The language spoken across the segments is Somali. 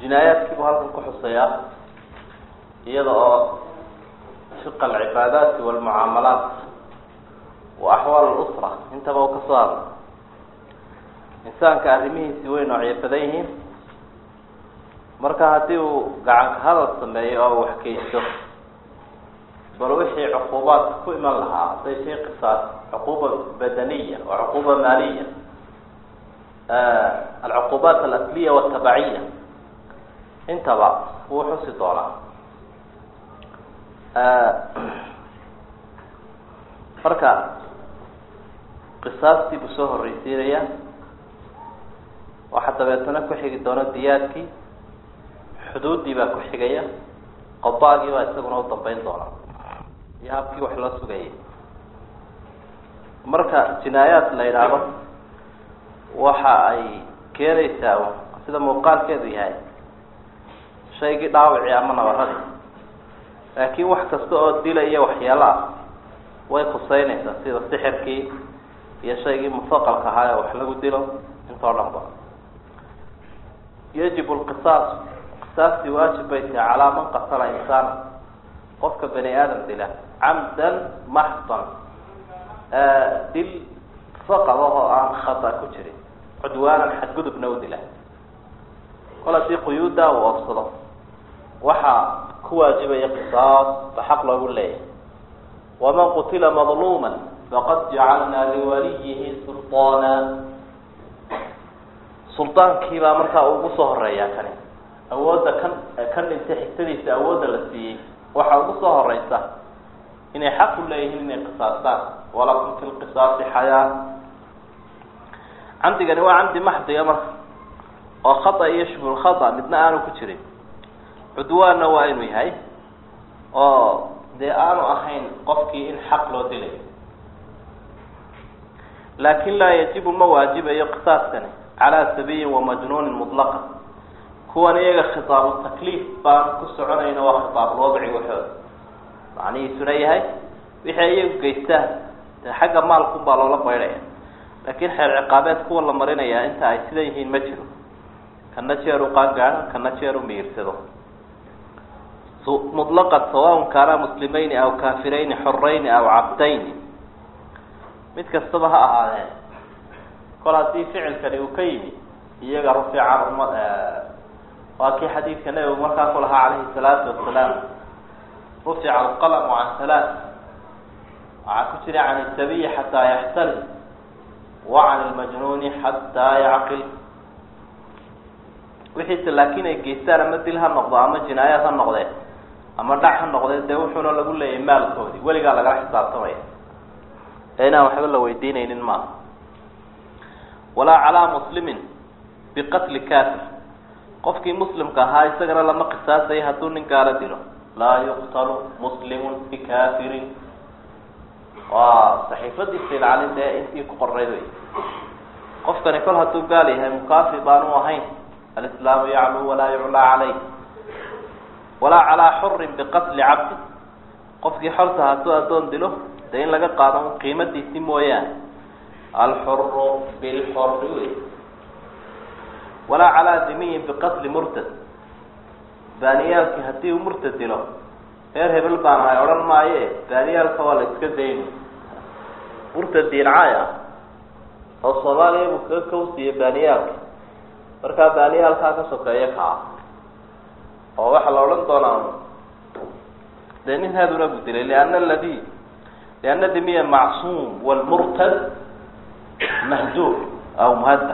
jinaayaadkiibuu halkan ku xuseeyaa iyada oo fiqa alcibaadaati walmucaamalaat wa axwaal lusra intaba u kasoo hadla insaanka arrimihiisi way noocyo badan yihiin marka haddii uu gacanka hadal sameeyo oo waxkeysto bal wixii cuquubaadka ku iman lahaa hadday shay qisaas cuquuba badaniya wa cuquuba maaliya alcuquubaat alasliya watabaciya intaba wuu xusi doonaa marka qisaastii buu soo horreysiinaya waxaa dabeetana ku xigi doona diyaadkii xuduuddii baa ku xigaya qobaagii baa isaguna u dambeyn doona iyo habkii wax loo sugayay marka jinaayaad la yidhaahdo waxa ay keenaysaa sida muuqaalkeedu yahay shaygii dhaawicii ama nabaradii laakiin wax kasta oo dila iyo waxyaalo ah way khuseynaysaa sida sixirkii iyo shaygii mufaqalka ahaa ee wax lagu dilo intoo dhan ba yajib lqisaas qisaastii waajib bay tahay calaa man qatala insaana qofka bani aadam dila camdan maxdan dil faqad ahoo aan khata ku jirin cudwaanan xadgudubna u dila kol haddii quyuuddaa uu oofsado waxaa ku waajibaya qisaas ba xaq loogu leeyahay waman qutila madluuma faqad jacalnaa liwaliyihi sulطaana suldaankiibaa markaa ugu soo horeeyaa kani awoodda kan kan dhintay xigtadiisa awoodda la siiyey waxaa ugu soo horeysa inay xaq u leeyihiin inay qisaastaan walakum fi lqisaasi xayaa camdigani waa camdi maxdiga marka oo khata iyo shubul khata midna aanu ku jirin cudwaanna waa inuu yahay oo dee aanu ahayn qofkii in xaq loo dilayo laakin laa yajibu ma waajibayo qisaaskani calaa sabiyin wamajnuunin mutlaqa kuwan iyaga khitaabu takliif baan ku soconayna waa khitaabulwadci waxooda macnihiisuna yahay wixii iyagu geystaan dee xagga maalkun baa loola baydhaya laakiin xeer ciqaabeed kuwa la marinayaa inta ay sida yihiin ma jiro kana jeer u qaangaadho kana jeer u miirsado mutlaqan sawaun kaana muslimayni aw kaafirayni xorayni aw cabdayni mid kastaba ha ahaadeen kol haddii ficilkani uu ka yimi iyaga rufica uma waa kii xadiidka nabigu markaa ku lahaa calayhi salaatu wasalaam rufica alqalamu can halaat waxaa ku jira can isabiyi xataa yaxtalim wa can ilmajnuuni xataa yacqil wixiise laakiin ay geystaan ama dil ha noqdo ama jinaayaad ha noqdee ama dhac ha noqdee dee wuxuuna lagu leeyahay maalkoodii weligaa lagala xisaabtamaya ee inaan waxba la weydiinaynin maaha walaa calaa muslimin biqatli kafir qofkii muslimka ahaa isagana lama qisaasayo hadduu nin gaalo dilo laa yuqtalu muslimun bikafirin waa saxiifadiisa ilcalin dee intii ku qornayd wey qofkani kol hadduu gaal yahay mukaafir baanu ahayn alislaamu yacluu walaa yuclaa calayh walaa calaa xurin biqatli cabdi qofkii xorta hadduu addoon dilo dee in laga qaado qiimadiisi mooyaane alxuru bilxori wey walaa calaa dimiyin biqatli murtad baaniyaalkii haddii uu murtad dilo reer hebel baan ahay odhan maaye baaniyaalka waa la iska dayni murtad diincaay ah oo soomaaliya buu kaga kawsiiyey baaniyaalka markaa baaniyaalkaa ka sokeeya kaa oo waxaa la odhan doonaa dee nin haaduna buu dilay liana aladi liana dimiya macsuum walmurtad mahduur aw muhadar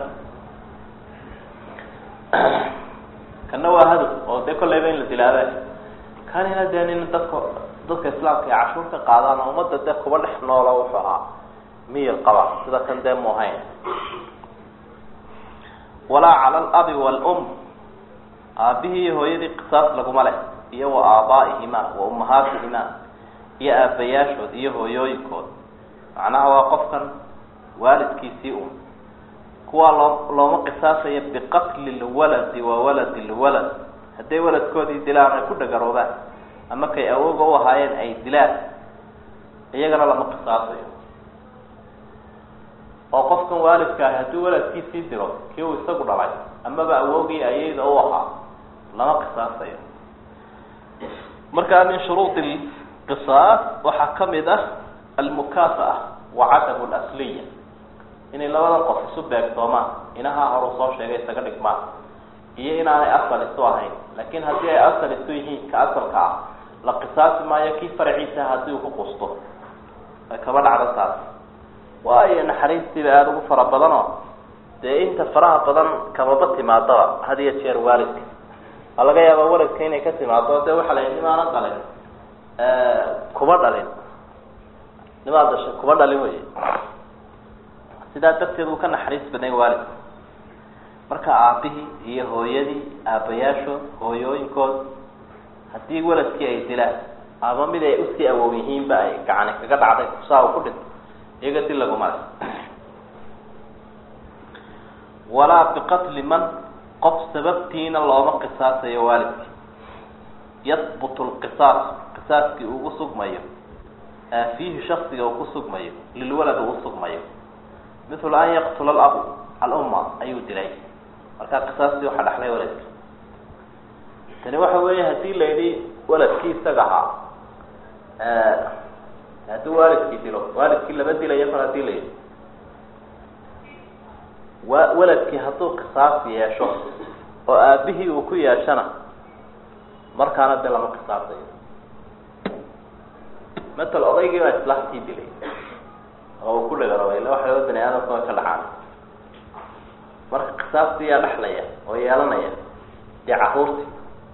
kana waa hadow oo dee kollayba in la dilaabe kanina dee nin dadka dadka islaamka ay cashuur ka qaadaan oo ummadda dee kuba dhex noola wuxuu ahaa miyir qaba sida kan dee mu ahayn walaa cala alabi waalum aabihii iyo hooyadii qisaas laguma leh iyo wa aabaaihima wa ummahaatihima iyo aabayaashood iyo hooyooyinkood macnaha waa qofkan waalidkiisii un kuwaa loo looma qisaasayo biqatli lwaladi wa waladi lwalad hadday waladkoodii dilaan ay ku dhagaroobaan ama kay awooga u ahaayeen ay dilaan iyagana lama qisaasayo oo qofkan waalidka ahi hadduu waladkiisii dilo kii uu isagu dhalay amaba awoogii ayayda u ahaa lama qisaasayo markaa min shuruudi qisaas waxaa kamid ah almukaafa'a wa cadamu lasliya inay labadan qof isu beegtoomaan inahaa horu soo sheegay isaga dhigmaan iyo inaanay asal isu ahayn laakiin haddii ay asal isu yihiin ka asalka ah la qisaasi maayo kii faraciisa haddii uu ku qusto ay kaba dhacdo taas waayo naxariistiiba aada ugu fara badanoo dee inta faraha badan kababa timaadaba had iyo jeer waalidka waa laga yaabaa waladka inay ka timaado dee waxaa la yidhi nimaana dhalin kuba dhalin nimaa dashay kuba dhalin wey sidaa darteed uu ka naxariis badnay waalidka marka aabihii iyo hooyadii aabayaashood hooyooyinkood haddii waladkii ay dilaan ama mid ay usii awow yihiinba ay gacani kaga dhacday kusaa u ku dhinto iyaga dil laguma le walaa biqatli man qof sababtiina looma qisaasayo waalidkii yahbutu lqisaas qisaaskii ugu sugmayo fiihi shaksiga uu ku sugmayo lilwalad uu usugmayo mithlu an yaqtula alabu alumma ayuu dilay markaa qisaastii waxaa dhaxlay waladki tani waxa weeye hadii la yidhi waladkii isaga ahaa hadduu waalidkii dilo waalidkii lama dilayo kor hadii la yidhi wa waladkii hadduu qisaas yeesho oo aabihii uu ku yeeshana markaana de lama qisaasayo matal odaygii baa islaamkii dilay oo uu ku dhagarabay illa waxa bani aadamka way ka dhacaan marka qisaastii yaa dhexlaya oo yeelanaya dee caruurtii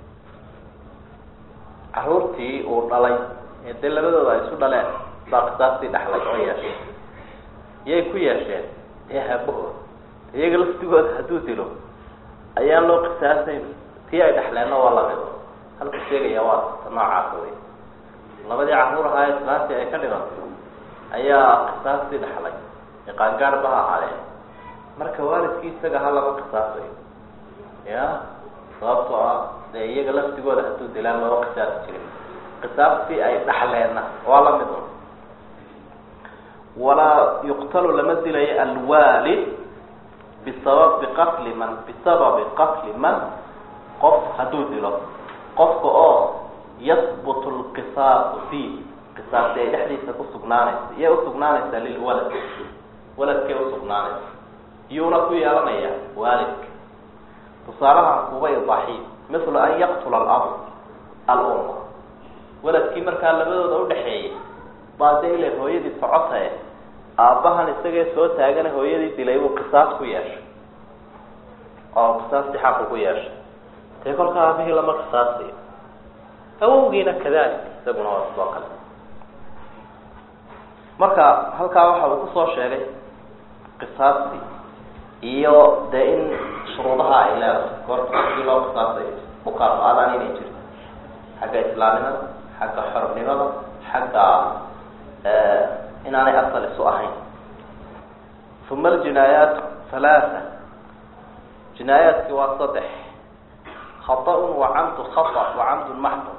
caruurtii uu dhalay ee dee labadooda ay isu dhaleen baa qisaastii dhexlay oo yeeshay yay ku yeesheen dee haabahooda iyaga laftigooda hadduu dilo ayaan loo qisaasayn tii ay dhexleenna waa lamid halku sheegaya waa ta noocaasa wey labadii caruur ahaa ee islaantii ay ka dhimatay ayaa qisaastii dhexlay ee qaangaarba ha ahaadeen marka waalidkii isaga ha lama qisaasayo ya sababtoo ah dee iyaga laftigooda hadduu dilaan looga qisaasi jirin qisaastii ay dhaxleenna waa lamid un walaa yuqtalu lama dilayo alwaalid bisababi qatli man bisababi qatli man qof hadduu dilo qofka oo yahbutu lqisaasu fiih qisaasti ay dhexdiisa kusugnaanaysa iyay usugnaanaysaa lilwalad waladkay usugnaanaysa iyuuna ku yeelanaya waalidka tusaalahan kuba idaaxiy mithlu an yaqtula alabu alumma waladkii markaa labadooda udhaxeeyay baa dee ila hooyadii socotae aabbahan isagee soo taagana hooyadii dilay buu qisaas ku yeeshay oo qisaastii xaqu ku yeeshay dee kolka aabihii lama qisaasayo awowgiina kadalik isaguna waa sidoo kale marka halkaa waxa uu kusoo sheegay qisaastii iyo dee in shuruudaha ay leedahay goorta qofkii loo qisaasayo mukaafa-adaan inay jirto xagga islaamnimada xagga xornimada xagga inaanay asal isu ahayn uma aljinaayaat halaaa jinaayaadkii waa saddex khaطأun wacamdu khaطأ wacamdu maxdun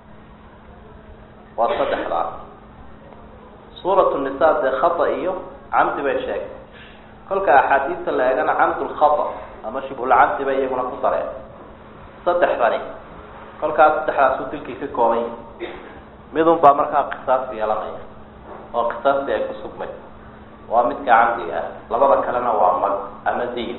waa saddexdaa suurat nisa dee khata iyo camdi bay sheegay kolka axaadiista la eegana camdu lkhata ama shibhulcamdi bay iyaguna ku dareen saddexdani kolkaas saddexdaasuu dilkii ka koobay midun baa markaa qisaas yeelanaya oo qisaastii ay ku sugmay waa midka camdiga ah labada kalena waa mag ama diin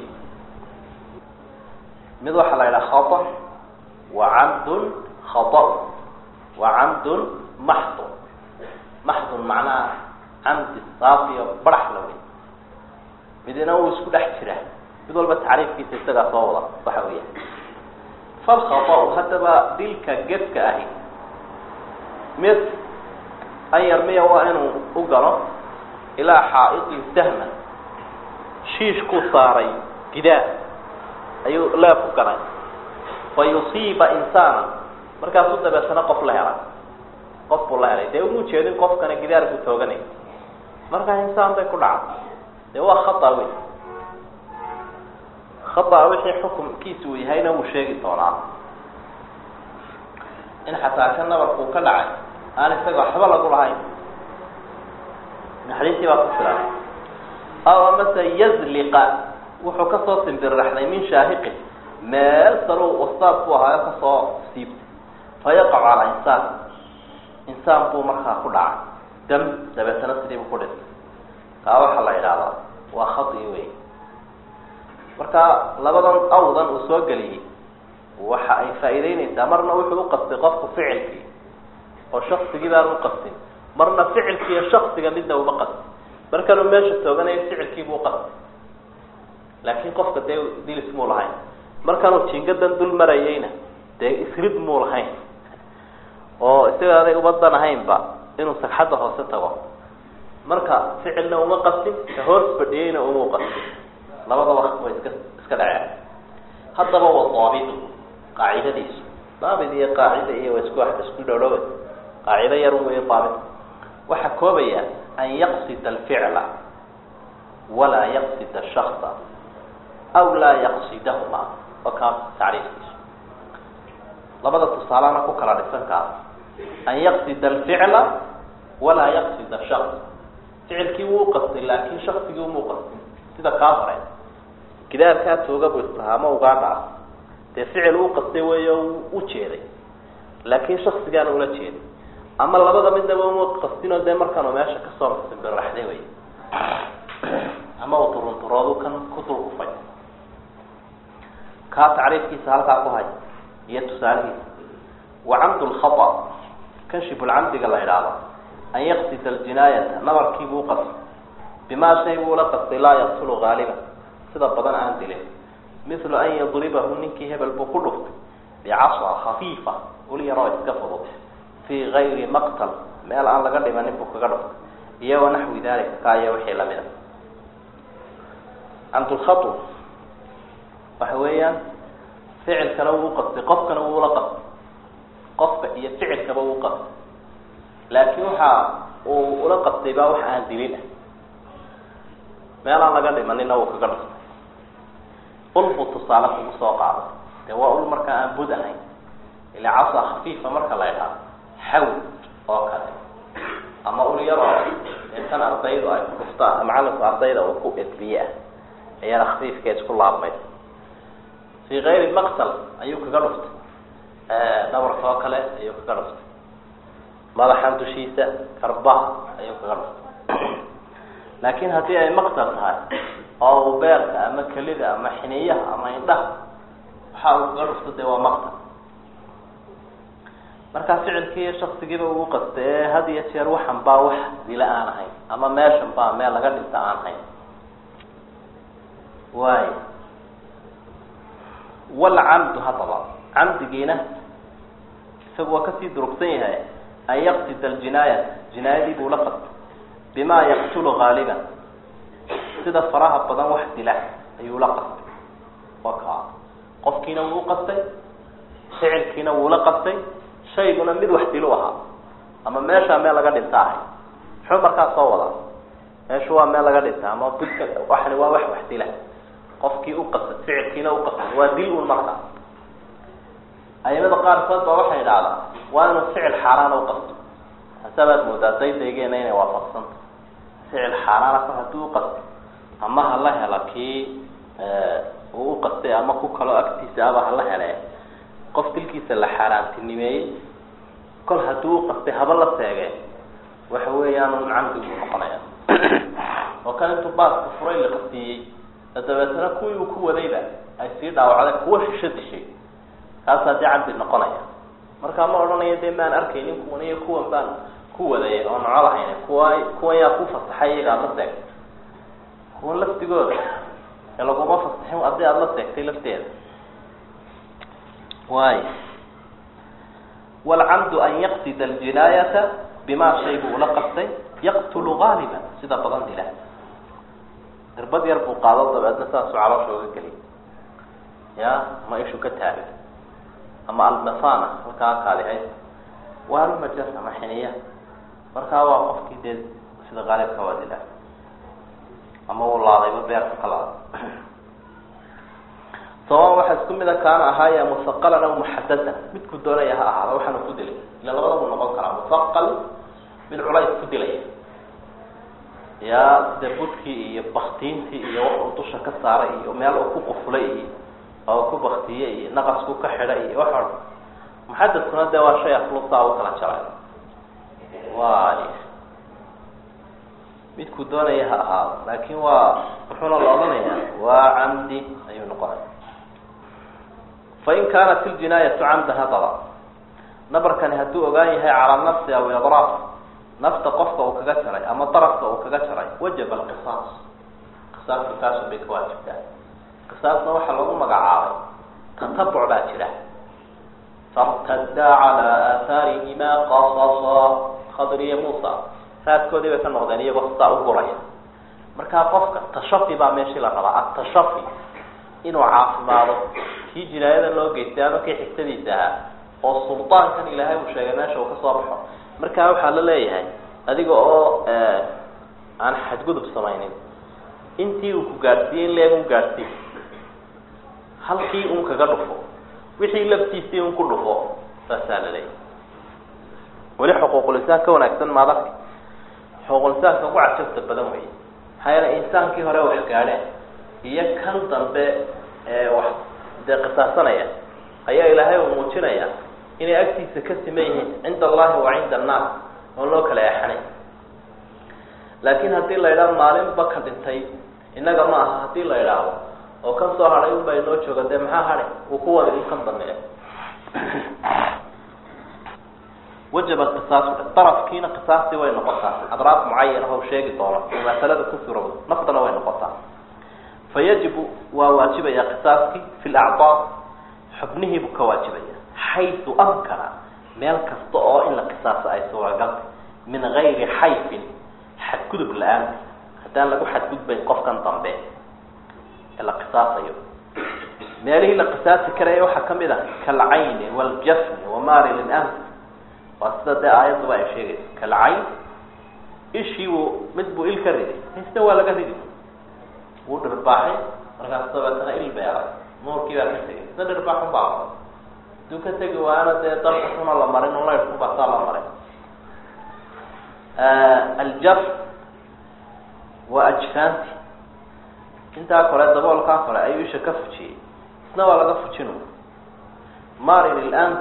mid waxaa la yidhaha khata wa camdun khata wa camdun maxdun maxdun macnaha camdi saafiyo barax la wey midina uu isku dhex jira mid walba tacriifkiisa isagaa soo wada waxa weya falkhatau haddaba dilka gefka ahi mid an yarmiya waa inuu u galo ilaa xaaidin sahman shiishkuu saaray gidaar ayuu leeb ku ganay fa yusiiba insaana markaasuu dabeetana qof la helay qof buu la helay dee uma ujeedin qofkana gidaar buu tooganay markaa insaan bay ku dhacday dee waa khata wey khata wixii xukumkiisa uu yahayna wuu sheegi doonaa in xataa ka nabarkuu ka dhacay aan isaga waxba lagu lahayn naxariistii baa ku filan aw amase yazliqa wuxuu kasoo simbirraxday min shaahiqin meel salo wastaad buu ahaayo kasoo siibtay fayaqacu calaa insaan insaan buu markaa ku dhacay dam dabeetana sidiibu ku dhintay kaa waxaa la idhaahdaa waa khadi wey marka labadan awdan uu soo geliyey waxa ay faa'iideyneysaa marna wuxuu uqastay qofku ficilkii oo shaksigii baan uqastin marna ficilki iyo shaksiga midna uma qastin markanuu meesha tooganayo ficilkiibuu uqastay laakiin qofka dee dilis muu lahayn markanuu jingadan dul marayeyna dee isrid muu lahayn oo isaga aday ubadan ahaynba inuu sagxadda hoose tago marka ficilna uma qastin ka hoos fadhiyeyna uma qastin labadaba way iska iska dhaceen haddaba wa daabitu qaacidadiisu daabit iyo qaacida iyo waa isku isku dhowdhowe qaacido yar wey daabit waxaa koobaya an yaqsida alficla walaa yaqsida ashaksa aw laa yaqsidahuma waa kaas tacriifkiisu labada tusaalana ku kala dhisan kaas an yaqsida alficla walaa yaqsida shaks ficilkii wuu qastay laakin shaksigii umuu qastin sida kaa hore gidaarkaa tooga bu islahaa ama ugaadha ah dee ficil uu qastay weeyo u jeeday laakin shaksigaana ula jeeday ama labada midnaba uma qastinoo dee markaanu meesha kasoo simbiraxday wey ama uu turunturoodu kan ku dul kufay kaa tacriifkiisa halkaa ku hay iyo tusaalihiisa wa camdu lkhata kan shibulcamdiga la idhaahdo an yaqsida aljinaayata nabarkiibuu qastay bimaa shay buu la qastay laa yaqtulu haaliba sida badan aan dilin mithlu an yadribahu ninkii hebel buu ku dhuftay bicasa khafiifa ul yaroo iska fudud fii gayri maqtal meel aan laga dhimanin buu kaga dhuftay iyo wanaxwi dalika kaa iyo wixii lamid a camdulkhatu waxa weeyaan ficilkana wuu qastay qofkana wuula qastay qofka iyo ficilkaba wuu qastay laakiin waxa uu ula qastay baa wax aan dilin ah meel aan laga dhimanina wuu kaga dhuftay ul buu tusaale kugu soo qaaday dee waa ul markaa aan bud ahayn ila casa khafiifa marka la idhaado xawl oo kale ama ul yaroo tan ardaydu ay ku dhuftaan macalinku ardayda uu ku edbiye ah ayana khafiifka isku laabmay fii kayri maqtal ayuu kaga dhuftay dhabarka oo kale ayuu kaga dhuftay madaxan dushiisa karbaha ayuu kaga dhuftay laakiin haddii ay maqtal tahay oo uu beerka ama kelida ama xiniyaha ama indhaha waxa uu kaga dhufto dee waa maqtal markaa ficilkii iyo shaksigiiba ugu qastay ee had iyo jeer waxan baa wax dila aan ahayn ama meeshan baa meel laga dhinta aan ahayn waay walcamdu haddaba camdigiina isagu waa kasii durugsan yahay an yaqsida aljinaayat jinaayadii buu la qastay bima yaqtulu haaliban sida faraha badan wax dila ayuu la qastay waa kaa qofkiina wuu qastay ficilkiina wuu la qastay shayguna mid wax dilu ahaa ama meeshaa meel laga dhinta ahay muxuu markaa soo wadaa meeshu waa meel laga dhinta ama budka waxani waa wax wax dila qofkii u qastay ficilkiina u qastay waa dil un markaa ayimada qaarkood baa waxay idhahdaa waa inuu ficil xaaraana u qasto hasabaad moodaa daydaygeena inay waafaqsanta ficil xaaraana kor haddii u qastay ama hala hela kii uu u qastay ama ku kaloo agtiisa aba hala hele qof dilkiisa la xaaraantinimeeyey kol haddii u qastay haba la seegee waxa weeyaan un camdigu noqonaya oo kan intuu baaska furay la qastiyey dabeetana kuwii uu ku wadayba ay sii dhaawacday kuwa shisho dishay kaasaa dee cabdi noqonaya markaa ma odhanayo dee maan arkaynin kuwan iyo kuwan baan ku wadayay oo noco lahayn kuwa kuwan yaa ku fasaxay iyaga aad la seegtay kuwan laftigooda ee laguma fasaxin haddii aada la seegtay lafteeda waay walcamdu an yaqsida aljinaayata bima shay buu ula qastay yaqtulu gaaliba sida badan dila irbad yar buu qaado dabeedna saasuu caloosha oga geliy ya ma ishu ka taagay ama almasana halkaa kaadihays waa almajar ama xiniya markaa waa qofkii dee sida qaalibka waa dila ama uu laadayba beerka ka laada sawan waxaa isku mida kaana ahaaya musaqalan aw muxadadan midku doonaya ha ahaada waxaanu ku dilay ila labada buu noqon karaa musaqal mid culays ku dilaya yaa sida budkii iyo baktiintii iyo wax uu dusha ka saaray iyo meel uu ku qufulay iyo oo ku baktiye iyo naqasku ka xidha iyo wax o muxadadkuna dee waa shay aflusaa u kala jaray waay midkuu doonaya ha ahaado laakin waa muxuuna la odhanaya waa camdi ayuu noqonaya fain kaanat iljinaayatu camdan hadaba nabarkani hadduu ogaan yahay calaa nafsi aw idraaf nafta qofka uu kaga jaray ama darafka uu kaga jaray wajaba alqisaas qisaaska kaasu bay ka waajibtaa qisaasna waxaa lagu magacaabay tatabuc baa jira fartaddaa calaa aahaarihima qasasa khadriya muusa raadkoodii bay ka noqdeen iyagoo sidaa u guraya markaa qofka tashafi baa meeshii la rabaa atashafi inuu caafimaado kii jinaayada loo geystay ama kii xigtadiisa ahaa oo suldaankan ilaahay uu sheegay meesha uu kasoo baxo markaa waxaa la leeyahay adiga oo aan xadgudub samaynin intii uu ku gaadhsiiyey in leeg un gaadhsii halkii un kaga dhufo wixii laftiisii un ku dhufo saasaa la leeyahay weli xuquuqulisaan ka wanaagsan maadaka xuquuqulisaanka ugu cajabta badan wey maxaa yeele insaankii hore wax gaadheen iyo kan dambe ee wax dee qisaasanaya ayaa ilaahay uu muujinaya inay agtiisa ka siman yihiin cinda allahi wa cinda annaas oon loo kala eexanay laakiin haddii la idhaho maalinba ka dhintay innaga ma aha haddii la idhaahdo oo kan soo hadhay unbaa inoo jooga dee maxaa hadhay uu ku wada in kan dambeeya wajaba qisaasu darafkiina qisaastii way noqotaa adraaf mucayana o sheegi doono oo masalada ku surowda naftana way noqotaa fayajibu waa waajibaya qisaaskii fi lacdaa xubnihiibuu ka waajibaya xaysu amkana meel kasta oo in la qisaaso ay suuragaltay min gayri xayfin xadgudub la-aanta haddaan lagu xadgudbayn qofkan dambe ee la qisaasayo meelihii la qisaasi karaya waxaa kamid ah kalcayni waljafni wamari lilanf waa sida dee aayadduba ay sheegayso kalcayn ishii buu mid buu il ka riday isna waa laga ridi wuu dhirbaaxay markaas dabeetana il beeray nuurkii baa ka tegay isna dhirbaaxun baa maray haduu ka tegi waana dee dalka xuna la marin laydhku basaa la maray aljaf waa ajfaanti intaa kole daboolkaa kole ayuu isha ka fujiyey isna waa laga fujinu marin ilans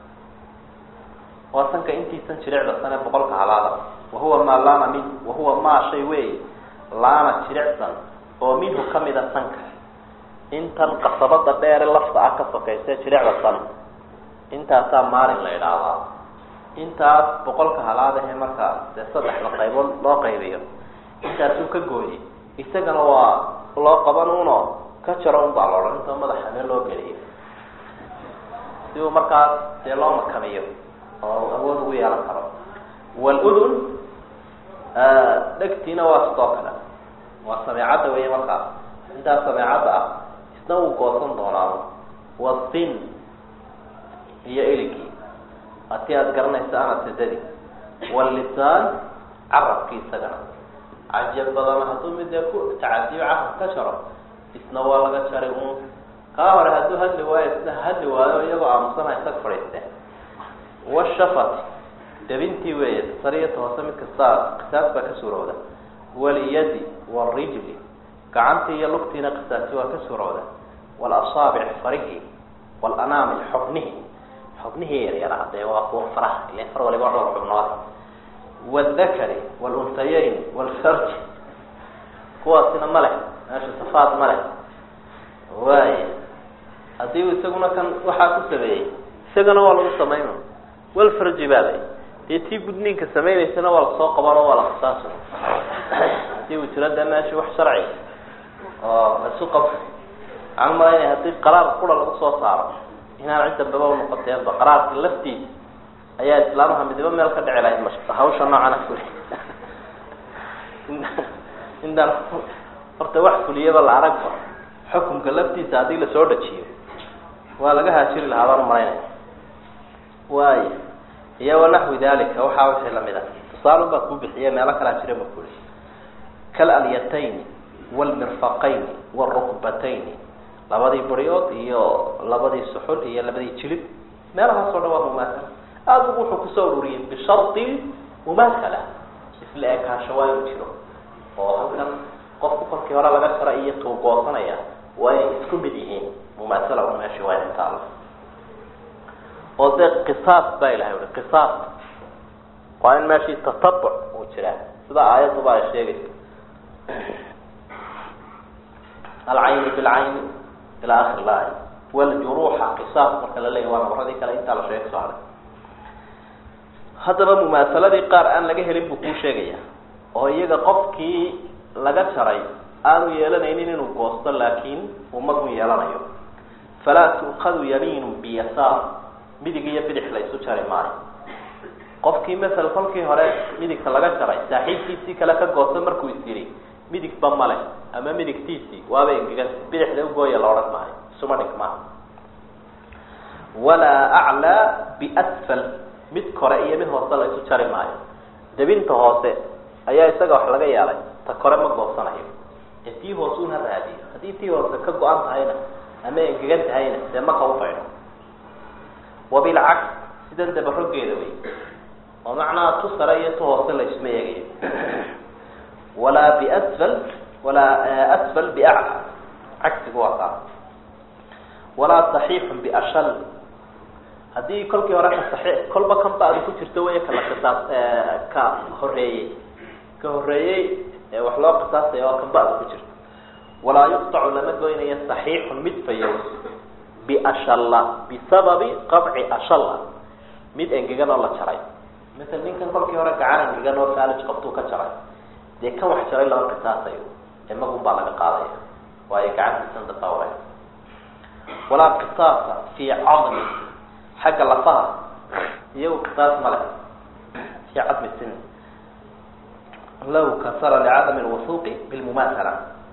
waa sanka intiisan jirecda sane boqolka halaada wahuwa maa laana min wahuwa maa shay wey laana jiricsan oo minhu kamida sanka intan qasabada dheere lafta ah ka sokayse jirecda san intaasaa maalin la idhaahdaa intaas boqolka halaadahe markaa dee saddexda qaybood loo qaybiyo intaasuu ka gooyey isagana waa loo qaban uno ka jaro un baa loodhan intoo madaxa meel loo geliyo si uu markaas dee loo makamiyo oo awood ugu yeelan karo wludun dhegtiina waa sidoo kale waa sameecadda wey markaas intaas sameecadda ah isna wuu goosan doonaa wasin iyo iligii hatii aada garanaysa ana sidadi walisaan carabki isagana cajab badana hadduu mid dee ku tacadiyo carab ka jaro isna waa laga jaray un kaa hore hadduu hadli waayo isna hadli waayo iyagoo aamusana isag fadhiisteen washafati dabintii weeye sariyata hoose mid kastaa qisaas baa ka suurowda walyadi warijli gacantii iyo lugtiina qisaasi waa ka suurowda walasaabic farihi walanaamil xubnihi xubnihii yaryara dee waa kuwa faraha ilan far waliba dhowr xubnood waldakari waluntayeyn walfarji kuwaasina ma leh meesha safaad ma leh waay haddii isaguna kan waxaa ku sameeyey isagana waa lagu samayna walfarji baa lay dee tii gudniinka samaynaysana waa lasoo qabanoo waa la qisaasa hadii uu jiro dee meesha wax sharci oo isu qab waxaan umalaynaya haddii qaraar qura lagu soo saaro inaan cid dambaba unoqoteenba qaraarka laftiisa ayaa islaamaha midibo meel ka dhici lahayd ma hawsha noocana fuli intaan horta wax fuliyaba la aragba xukunka laftiisa haddii lasoo dhajiyo waa laga haajiri lahaa baan umalaynaya waay iyo wanaxwi dalika waxaa wixii lamid ah tusaalun baa kuu bixiye meelo kalaa jira ma kuli kalalyatayni wlmirfaqayni wrukbatayni labadii baryood iyo labadii suxul iyo labadii jilib meelahaas o dhan waa mumaasala aada ugu wuxuu kusoo ururiyey bishardi mumaasala isla ekaansho waa inuu jiro oo halkan qofku kolkii hore laga jara iyo tuugoosanaya waa inay isku mid yihiin mumaasala un meeshii waa inay taalo oo dee qisaas baa ilahay ui qisaas waa in meeshii tatabuc uu jiraa sida aayadduba ay sheegayso alcayni bilcayni ila akhir laaya waljuruuxa qisaas marka la leeyahy waa nabaradii kale intaa la sheeg soo haray haddaba mumaasaladii qaar aan laga helin buu kuu sheegaya oo iyaga qofkii laga jaray aanu yeelanaynin inuu goosto laakiin uu magun yeelanayo falaa tu'khadu yamiinu biyasaar midig iyo bidix la isu jari maayo qofkii masel kolkii hore midigta laga jaray saaxiibkiisii kale ka goosto markuu is yidhi midigba male ama midigtiisii waaba engegan bidixda ugooya la odhan maayo isuma dhig maaha walaa aclaa biasfal mid kore iyo mid hoose la isu jari maayo debinta hoose ayaa isaga wax laga yeelay ta kore ma goosanayo ee tii hoose una raadiyo haddii tii hoose ka go-an tahayna ama engegan tahayna dee maka ufaydho wabilcaks sidan dabarogeeda wey oo macnaha tu sare iyo tu hoose la isma eegayo walaa biasfal walaa asfal biacla cagsigu waa kaa walaa saxiixun biashal haddii kolkii hore ka saxiix kolba kan ba adi ku jirto wey kala qisaas ka horeeyey ka horeeyey ee wax loo qisaasaya waa kan ba adi ku jirto walaa yuqtacu lama goynayo saxiixun mid fayow biashalla bisababi qabci ashalla mid engegan oo la jaray masel ninkan kolkii hore gacan engegan oo faalij qabtuu ka jaray dee kan wax jaray lama qisaasayo ee magun baa laga qaadaya waayo gacantiisan dambaa waray walaa qisaasa fii cadmi xagga lafaha iyagu qisaas ma leh fii cadmi sin law kasara licadami lwusuuqi bilmumaasala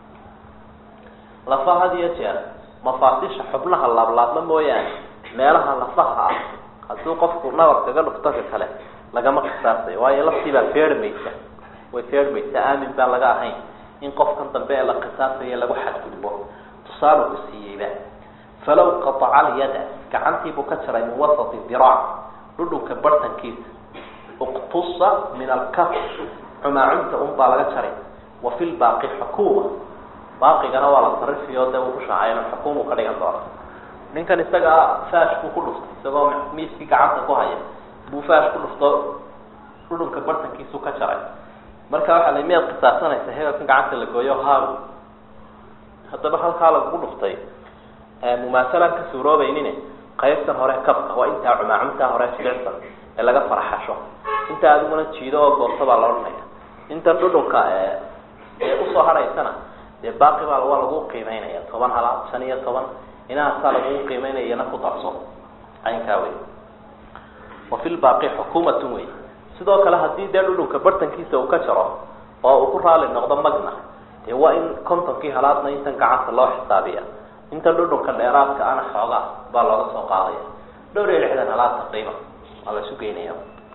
lafaha had iyo jeer mafaasisha xubnaha laablaabma mooyaane meelaha lafaha ah hadduu qofku nabar kaga dhufto ka kale lagama qisaasayo waayo laftii baa feermaysa way feermaysa aamin baan laga ahayn in qofkan dambe ee la qisaasayo lagu xadgudbo tusaale ku siiyeyba falaw qataca alyada gacantiibuu ka jaray min wasati diraac dhudhunka bartankiisa uqtusa min alkaf cumaacunta un baa laga jaray wa fi lbaaqi xukuuma baaqigana waa la sarifiyo dee uu ku shaacayno xukuumu ka dhigan doona ninkan isagaa faash buu ku dhuftay isagoo miiskii gacanta ku haya buu faash ku dhufto dhudhunka bartankiisu ka jaray marka waxaa la miyaad qisaasanaysa hebelkan gacanta la gooyo haawi haddaba halkaa lagugu dhuftay mumaasalaan ka suuroobaynin qaybtan hore kabka waa intaa cumaacuntaa hore jilicsan ee laga faraxasho intaa adiguna jiido oo goosto baa la odhanaya intan dhudhunka ee usoo hadhaysana dee baaqi baa waa lagu qiimeynaya toban halaad shan iyo toban inahaasaa lagugu qiimeynaya iyana ku darso caynkaa wey wa fi lbaaqi xukuumatun wey sidoo kale haddii dee dhudhunka bartankiisa uu ka jaro oo uu ku raali noqdo magna dee waa in kontonkii halaadna intan gacanta loo xisaabiya intan dhudhunka dheeraadka ana xoogaa baa looga soo qaadaya dhowr iyo lixdan halaad taqriiban waa la isu geynaya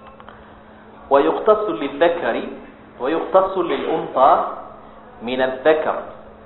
wayuqtasu lildakari wayuqtasu liluntaa min aldakar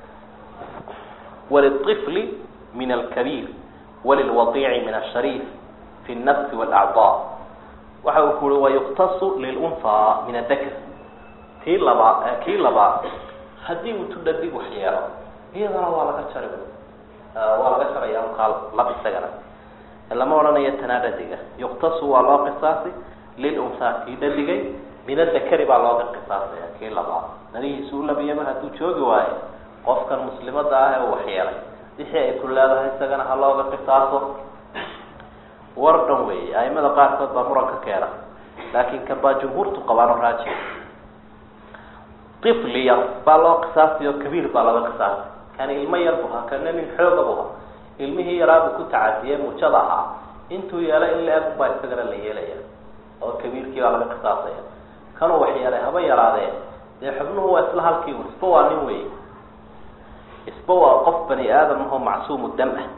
walilطifli min alkabiir walilwadiici min ashariif fi الnafsi wاlacضaa waxa uu ku ui wayuqtasu lilunhaa min adakar tii labaa kii labaad haddii uu tudhadig wax yeelo iyadana waa laga jari waa laga jaraya ukaa lab isagana lama odhanayo tanaa dhadiga yuqtasu waa loo qisaasi lilunhaa kii dhadigay min adakari baa looga qisaasaya kii labaad nadihiisu u labiyaba hadduu joogi waayo qofkan muslimada ah ee uu waxyeelay wixii ay ku leedahay isagana ha looga qisaaso war dhan weeye aimada qaarkood baa muran ka keena laakin kan baa jumhuurtu qabaano raaji ifli yar baa loo qisaasiyo kabiir baa looga qisaasay kani ilmo yar bu ha kana nin xooga bu ha ilmihii yaraabuu ku tacadiyey muujada ahaa intuu yeelay in la-eg baa isagana la yeelaya oo kabiirkii baa laga qisaasaya kanuu waxyeelay haba yaraadee dee xubnuhu waa isla halkii un isba waa nin wey isba waa qof bani aadam ahoo macsuumu dam ah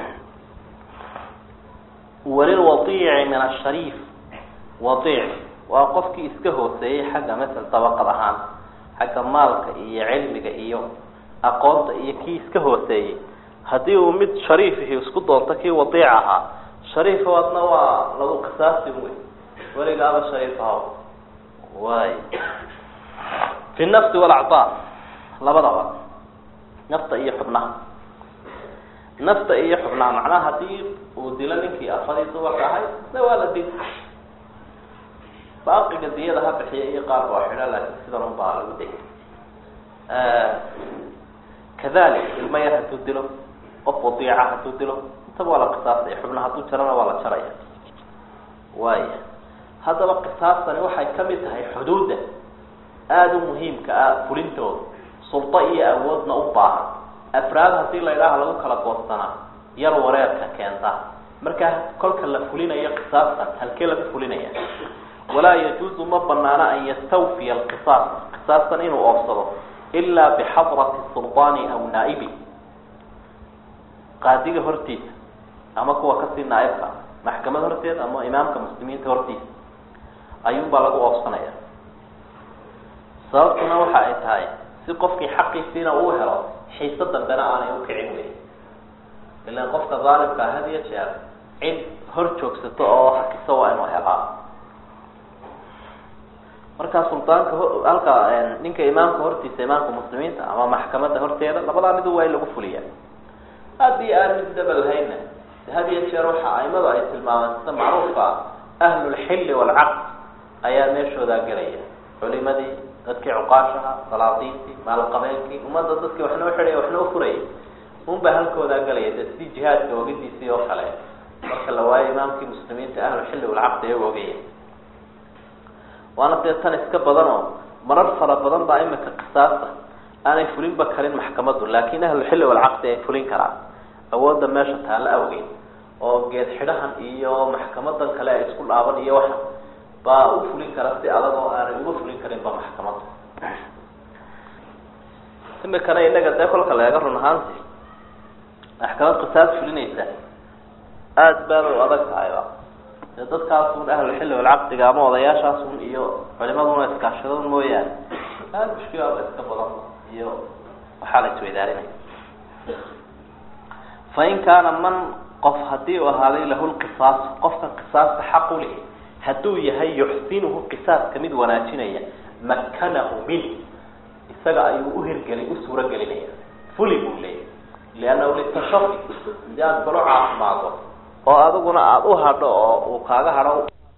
walilwadiici min ashariif wadiic waa qofkii iska hooseeyey xagga masel dabaqad ahaan xagga maalka iyo cilmiga iyo aqoonta iyo kii iska hooseeyey haddii uu mid shariifihi isku doonto kii wadiic ahaa shariif adna waa lagu qisaasi wey weligaaba shariif ahaw way fi nafsi walacdaa labadaba nafta iyo xubnaha nafta iyo xubnaha macnaha hadii uu dilo ninkii afadii dumarka ahayd isna waa la dil baaqiga diyada ha bixiya iyo qaar baa xidha laakiin sidan un baa lagu degay kadalik ilmo yar hadduu dilo qof wadiica hadduu dilo intaba waa la qisaasaya xubna hadduu jarana waa la jaraya waaya haddaba qisaastani waxay kamid tahay xuduudda aada u muhiimka ah fulintooda suldo iyo awoodna u baahan afraad hadii la idhaaha lagu kala goostanaa yar wareerka keenta markaa kolka la fulinayo qisaastan halkee lagu fulinaya walaa yajuuzu ma banaana an yastawfiya alqisaas qisaastan inuu oofsado ilaa bixadrati sulطaani aw naa'ibi qaadiga hortiisa ama kuwa kasii naaibka maxkamad horteeda ama imaamka muslimiinta hortiisa ayuunbaa lagu oofsanaya sababtuna waxa ay tahay si qofkii xaqiisiina uu helo xiise dambena aanay ukicin wey ilan qofka daalimkaa had iyo jeer cid hor joogsato oo hakisa waa inuu helaa markaa suldaanka halka ninka imaamka hortiisa imaamka muslimiinta ama maxkamadda horteeda labadaa midu waa in lagu fuliya haddii aan mid daba lahayna had iyo jeer waxa aimadu ay tilmaamaan sida macruufka ahlulxilli waalcaqd ayaa meeshoodaa gelaya culimadii dadkii cuqaashaha salaadiintii maalqabeenkii ummadda dadkii waxna uxidhaya waxna ufurayay unbaa halkoodaa gelaya dee sidii jihaadka ogidiisii oo kale marka la waayo imaamkii muslimiinta ahlulxilli walcaqd iyaga ogaya waana dee tan iska badan oo marar fara badan baa imika qisaasta aanay fulinba karin maxkamaddu laakin ahlulxilli walcaqdi ay fulin karaan awoodda meesha taalla awgeed oo geed xidhahan iyo maxkamadan kale ay isku dhaaban iyo waxa baa u fulin kara si adag oo aanay uga fulin karinba maxkamadda imikana inaga dee kolka leega run ahaanti maxkamad qisaas fulinaysa aada baad u adag tahayba dee dadkaasun ahlulxilli walcaqdiga ama odayaashaasun iyo culimaduna iskaashadon mooyaane aada mushkilaada iska badan iyo waxaa la isweydaarinaya fain kaana man qof hadii uu ahaaday lahu lqisaas qofka qisaasta xaq u leh hadduu yahay yuxsinuhu qisaaska mid wanaajinaya makanahu min isaga ayuu uhirgelin u suuro gelinaya fuli buu leeyahy liannahu litashafi si aad kalo caafimaado oo adiguna aada u hadho oo uu kaaga hadho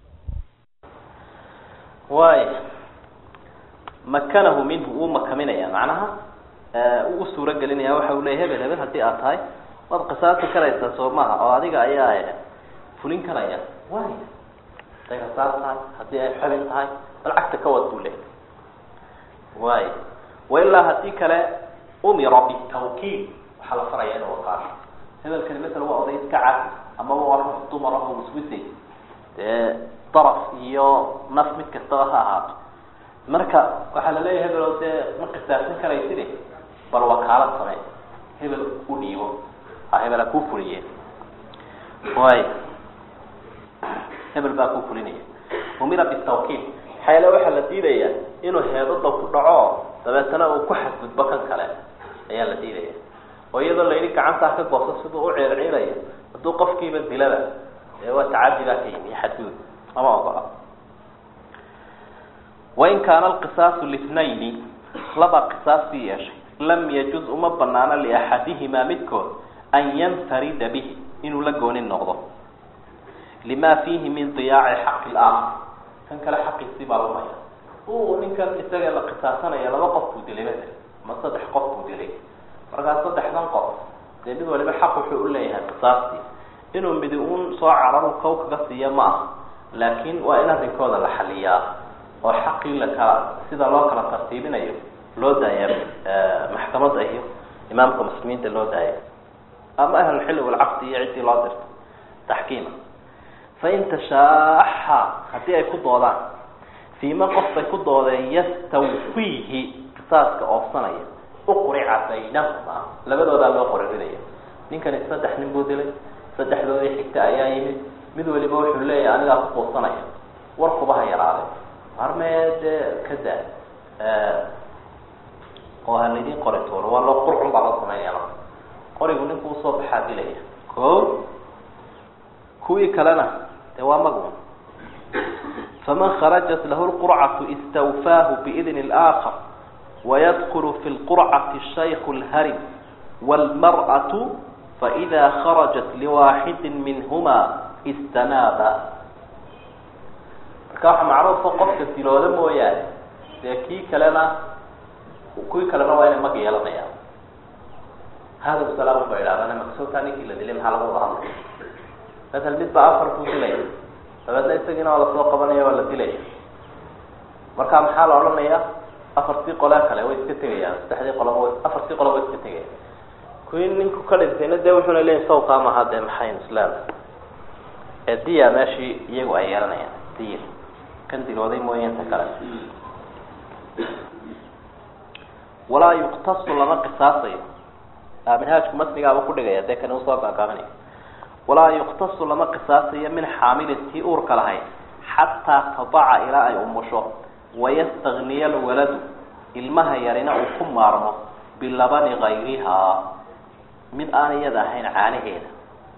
waay makanahu minhu wuu makaminaya macnaha uu usuuro gelinaya waxa uu leya hebel hebel hadii aad tahay waad qisaasi karaysaa soo maha oo adiga ayaa fulin karaya way haday rasaas tahay haddii ay xubin tahay bal cagta ka wad buu leeyahy way wailaa hadii kale umira bitawkiil waxaa la faraya inuu waqaasho hebelkani masala waa oday iska cad amaba waa ruux dumar ah oo wiswisay dee daraf iyo naf mid kastaba ha ahaato marka waxaa la leeyahay hebel oo dee ma qisaasan karayside bal wakaalad samee hebel u dhiibo ha hebel ha kuu fuliye way hebel baa kuu fulinaya umira bitawkiil xayle waxaa la diidaya inuu heedada ku dhaco dabeetana uu ku xadgudbo kan kale ayaa la diidaya oo iyadoo la yidhi gacantaa ka gooso siduu u ceerciirayo hadduu qofkiiba dilada ee waa tacadi baa ka yimi xadgudub ama ogola wain kaana alqisaasu litnayni laba qisaastii yeeshay lam yajuz uma banaano liaxadihimaa midkood an yanfarida bihi inuu la goonin noqdo lima fiihi min diyaaci xaqi laakar kan kale xaqiisii baa lumaya u ninkan isaga la qisaasanaya laba qof buu dilay masel ama saddex qof buu dilay markaa saddexdan qof dee mid waliba xaq wuxuu uleeyahay qisaastii inuu midi uun soo cararu kow kaga siiya ma aha laakin waa in arrinkooda la xaliyaa oo xaqii lakala sida loo kala tartiibinayo loo daaya maxkamadda iyo imaamka muslimiinta loo daaya ama ahlulxilli walcaqdi iyo ciddii loo dirto taxkiima fain tashaaxa haddii ay ku doodaan fiima qof bay ku doodeen yastawfiihi qisaaska oofsanaya uqrica baynahuma labadoodaa loo qoririnaya ninkani saddex nin buu dilay saddexdoodii xigta ayaa yimid mid waliba wuxuu leeyahay anigaa ku quusanaya warkuba ha yaraaday harmee dee ka daa oo ha laydin qori tuuro waa loo qurcun baa loo sameynaya marka qorigu ninku usoo baxaa dilaya ko kuwii kalena dee waa magun faman kharajat lahu lqurcatu istawfaahu biidni اlآakar wayadkulu fi lqurcati shayku اlharim wاlmarأaةu faidaa kharajat liwaaxidin minhuma istanaaba marka waxaa macruufa qofka dilooda mooyaane dee kii kalena kuwii kalena waa inay mag yeelanayaan hada salaam ba idhahdaan maksootaa ninkii la dilay maxaa lagu wada hadlay masal mid baa afar ku dilaya dabeedna isagiina waa lasoo qabanaya waa la dilaya marka maxaa la odhanaya afartii qolee kale way iska tegayaan saddexdii qoloba afartii qoloba way iska tegayaan kuwii ninku ka dhintayna dee wuxuuna leeyahy sawkaa maha dee maxayn islaam ee diya meeshii iyagu ay yeelanayaan diya kan dilooday mooye inta kale walaa yuqtasu lama qisaasayo minhaajku masnigaaba kudhigaya dee kani usoo gaagaabinaya walaa yuqtasu lama qisaasayo min xaamilin tii uurka lahayd xataa tadaca ilaa ay umusho wayastagniya alwaladu ilmaha yarina uu ku maarmo bilabani gayrihaa mid aan iyada ahayn caanaheeda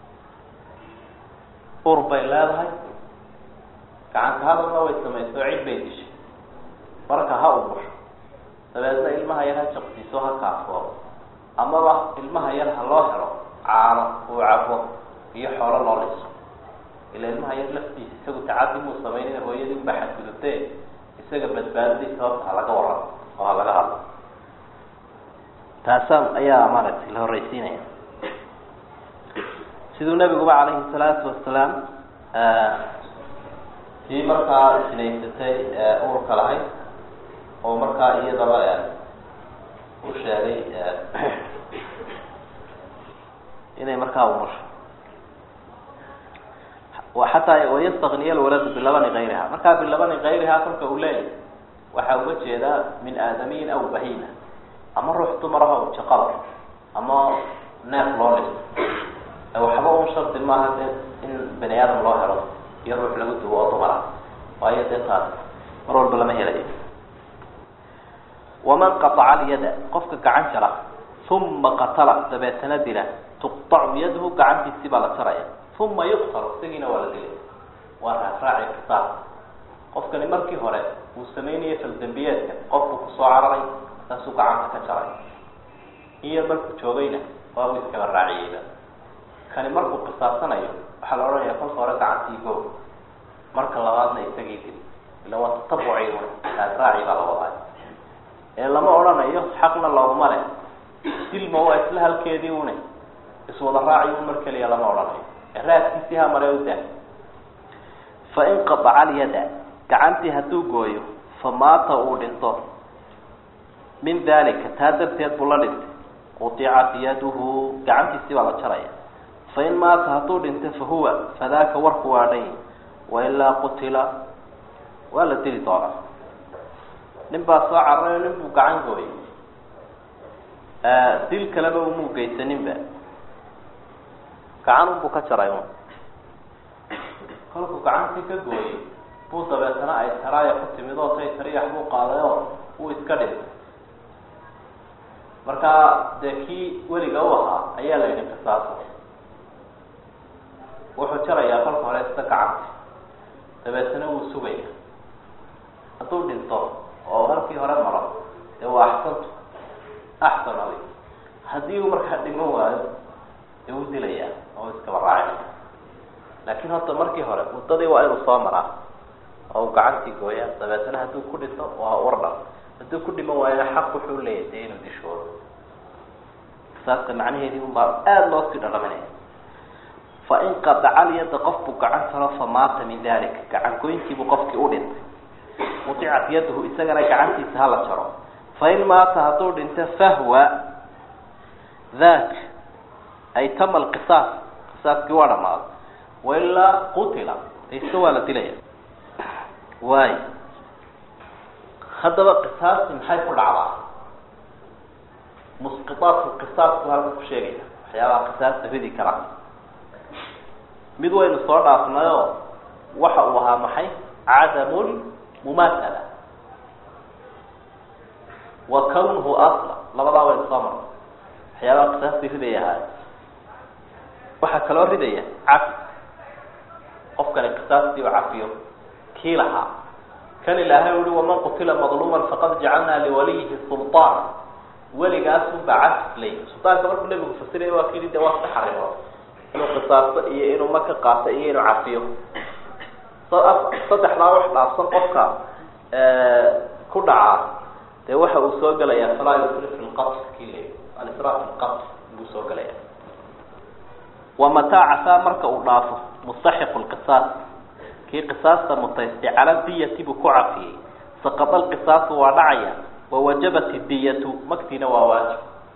ur bay leedahay gacanta hadalna way samayso cid bay dishay marka ha umusho dabeedna ilmaha yar ha jaqsiiso ha kaafoodo amaba ilmaha yar ha loo helo caano uu cabo iyo xoolo loo liso ila ilmaha yar laftiisa isagu tacadi muu sameynina hooyadii unbaa xadgudubtee isaga badbaadadii sababta ha laga waramo oo ha laga hadlo taasa ayaa maaragtay la horreysiinaya siduu nabiguba calayhi salaatu wasalaam kii markaa sinaysatay uurka lahayd oo markaa iyadaba u sheegay inay markaa umusho xataa wayastagniya alwaladu bilabani kayriha markaa bilabani kayriha kolka uu leeyahy waxaa uga jeedaa min aadamiyin aw bahima ama ruux dumaraha u jaqaba ama neef loo dhiso waxba un shardi maaha dee in bani aadam loo helo iyo ruux lagu duwo oo dumara waayo dee taas mar walba lama helayo waman qataca alyada qofka gacan jara uma qatala dabeetana dila tuqtacu yadahu gacantiisi baa la jaraya uma yuqtalu isagiina waa la dilay waa raafraaci qisaas qofkani markii hore uu sameynaya faldambiyeedka qofku kusoo cararay saasuu gacanta ka jaray iyo markuu joogayna waa uu iskaba raaciyeyba kani markuu qisaasanayo waxaa la odhanaya kolka hore gacantii go marka labaadna isagii dil ila waa tatabuci raafraaci baa la wadaay ee lama odhanayo xaqna looguma leh dilma waa isla halkeedii une iswada raaci un mar keliya lama odhanayo ee raadkiisii ha mare u daa fain qadaca alyada gacantii hadduu gooyo fa maata uu dhinto min dalika taa darteed buu la dhintay qudicat yaduhu gacantiisii baa la jaraya fain maata hadduu dhinto fahuwa fadaaka warku waa dhan wailaa qutila waa la dili doonaa nin baa soo cararayo nin buu gacan gooyay dil kaleba umuu geysaninba gacan unbuu ka jaray un kolkuu gacantii ka gooyey buu dabeetana ay taraaya ku timid oo tay tariyax buu qaaday oo wuu iska dhintay markaa dee kii weliga u ahaa ayaa la yidhi qisaasa wuxuu jarayaa kolka hore isla gacanta dabeetana wuu sugaya hadduu dhinto oo halkii hore maro dee waa axsantu axsan adi haddii uu markaa dhiman waayo dee wuu dilayaa oo iskaba raacinaya laakiin horta markii hore muddadii waa inuu soo maraa oo uu gacantii gooya dabeetana hadduu ku dhinto waa wardhan hadduu ku dhiman waayona xaq wuxuu leeyahy dee inuu dishoodo saaska macnaheedii un baa aada loo sii dhalaminaya fain qadaca alyada qofbuu gacan taro famaata min dalika gacan goyntiibuu qofkii u dhintay mudicat yadahu isagana gacantiisa hala jaro fain maata hadduu dhinto fahwa dak ay tama alqisaas qisaaskii waa dhamaaday wailaa qutila ise waa la dilaya waay haddaba qisaasti maxay ku dhacdaa musqitaatku qisaasku halka ku sheegaya waxyaabaha qisaasta ridi kara mid waynu soo dhaafnayoo waxa uu ahaa maxay cadamul mumaathala wa kawnuhu asla labadaa waynu soo marnay waxyaabaha qisaastii ridaya ahaay waxaa kaloo ridaya cafi qofkani qisaastii u cafiyo kii lahaa kan ilaahay uhi waman qutila madluuman faqad jacalnaa liwaliyihi sulطaana weligaasunbaa cafis ley suldaanka markuu nebigu fasiraya waa kidi de waa saddex arrimood inuu qisaasto iyo inuu maka qaato iyo inuu cafiyo saddexdaa wax dhaafsan qofka ku dhacaa dee waxa uu soo gelayaa falaa yusri fi lqatl kii le alisraa fi lqatl buu soo gelaya wa mataa cafaa marka uu dhaafo mustaxiqu lqisaas kii qisaasta mutaystay cala diyati buu ku cafiyey saqada lqisaasu waa dhacaya wawajabat diyatu magtiina waa waajib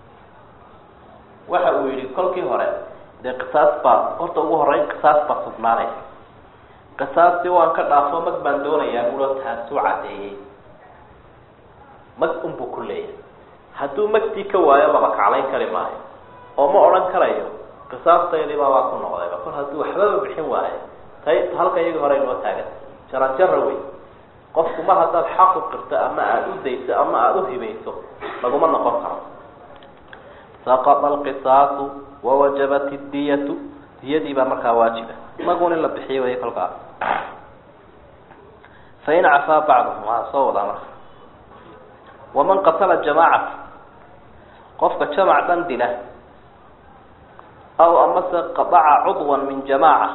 waxa uu yihi kolkii hore dee qisaas baa horta ugu horeyn qisaas baa sugnaanaysa qisaastii waan ka dhaafo mag baan doonayaa bulo taasuu cadeeyey mag unbuu ku leeyahay hadduu magtii ka waayo laba kaclayn kari maayo oo ma odhan karayo qisaastaydi baabaa ku noqdayba kol hadduu waxbaba bixin waayo tay halka iyagii hore inoo taagan jaranjara wey qofku mar haddaad xaqu qirto ama aada u dayso ama aada u hibayso laguma noqon karo saqada alqisaasu wawajabat diyatu diyadii baa markaa waajiba magun in la bixiyo way kolkaa fain cafaa bacduhum waa soo wadaa marka waman qatala jamaacata qofka jamac dhan dila aw amase qadaca cudwan min jamaaca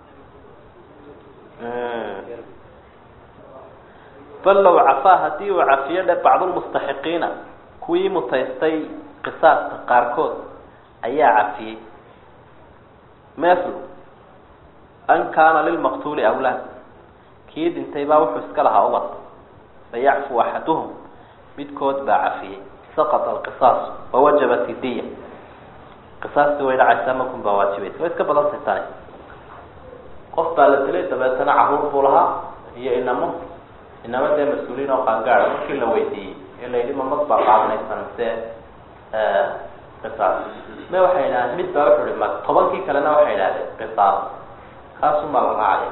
bal low cafaa haddii uu cafiyo dhe bacdulmustaxiqiina kuwii mutaystay qisaaska qaarkood ayaa cafiyey methlu an kaana lilmaqtuuli awlaad kii dhintay baa wuxuu iska lahaa ubad fayacfu axaduhum midkood baa cafiyey saqata alqisaas wawajabat idiya qisaastii way dhacaysaa makun baa waajibaysa way iska badantay tani qof baa la dilay dabeetana caruur buu lahaa iyo inamo inamo dee mas-uuliyiin oo qaangaada markii la weydiiyey ee la yidhi mamad baa qaadanaysan mise qisaas me waxay idhahdeen mid baa wuxuu ihi ma tobankii kalena waxay idhahdeen qisaas kaasun baa la raacaya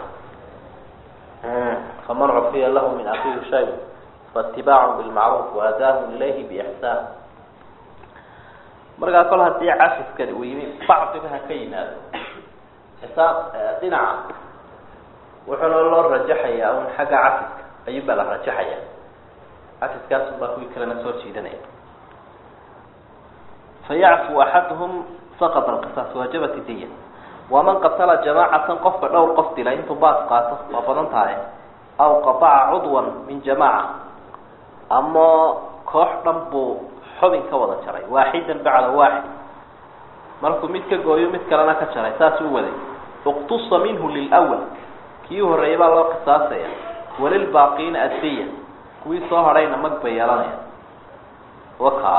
faman cufiya lahu min akiihi shay faitibaacu bilmacruuf waadaahu ilayhi biixsaan markaa kol haddii cafiskani uu yimi bacdiba ha ka yimaado xisaab dhinaca wuxuuna loo rajaxayaa un xagga cafiska ayuun baa la rajaxaya cafiskaasun baa kuwii kalena soo jiidanaya fayacfu axaduhum saqط alqisaas waajabat diya waman qatala jamaacatan qofka dhowr qof dila intuu baas qaato waa badan tahay aw qataca cudwan min jamaaca ama koox dhan buu xubin ka wada jaray waaxidan bacda waaxid markuu mid ka gooyo mid kalena ka jaray saas u waday اqtusa minhu lilأwl kii horeeyay baa loo qisaasaya walilbaaqiina addiya kuwii soo hadhayna mag bay yeelanaya wakaa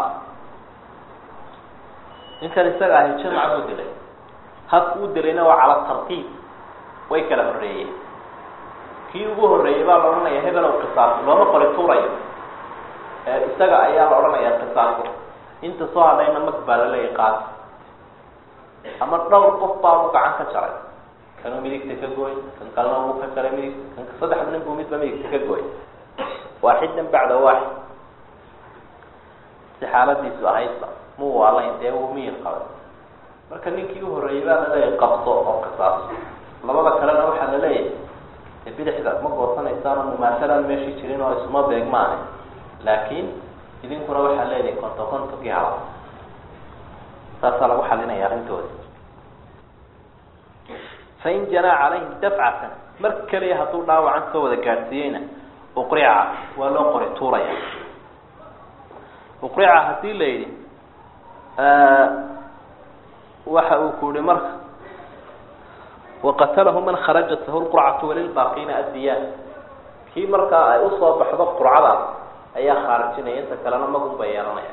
ninkan isaga ahi jamac buu dilay habku u dilayna waa cala tartiib way kala horeeyeen kii ugu horeeyey baa la odhanaya hebelow qisaaso looma qori tuurayo isaga ayaa la odhanaya qisaaso inta soo hadhayna mag baa laleeyahy qaas ama dhowr qof baa u gacan ka jaray kanuu midigta ka gooy kan kalena uu ka jaray midigta kan saddexda nin buu midba midigta ka gooy waaxidan bacda waaxid si xaaladiisu ahaydba mu waalayn dee uu miyir qabay marka ninkii u horreeyey baa laleeyahay qabso oo qisaaso labada kalena waxaa la leeyahay de bidixda ma goosanaysaano mumaasalaan meeshii jirin oo isuma beegmaane laakiin idinkuna waxaa leedahay konto kontonkii hala saasaa lagu xalinaya arrintoodi fain janaa calayhim dafcatan mar keliya hadduu dhaawacan soo wada gaadhsiiyeyna uqrica waa loo qori tuuraya uqrica haddii la yidhi waxa uu ku yihi marka waqatalahu man kharajat lahu lqurcatu walilbaaqiina addiyaan kii markaa ay usoo baxdo qurcadaas ayaa khaarijinaya inta kalena magun bay yeelanaya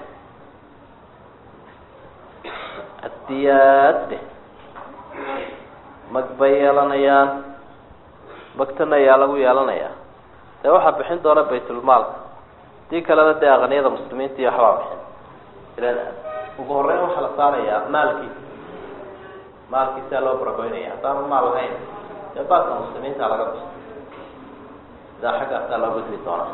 addiyaadde mag bay yeelanayaan magtana ayaa lagu yeelanayaa dee waxaa bixin doona baytulmaalka hadii kalena dee aqniyada muslimiinta iyo waxbaa bixin ilan ugu horeyn waxaa la saarayaa maalkiisa maalkiisaa loo baragoynaya haddaanu maal lahayn dee baaska muslimiinta laga bixi sidaa xaggaasaa loo gudbi doonaa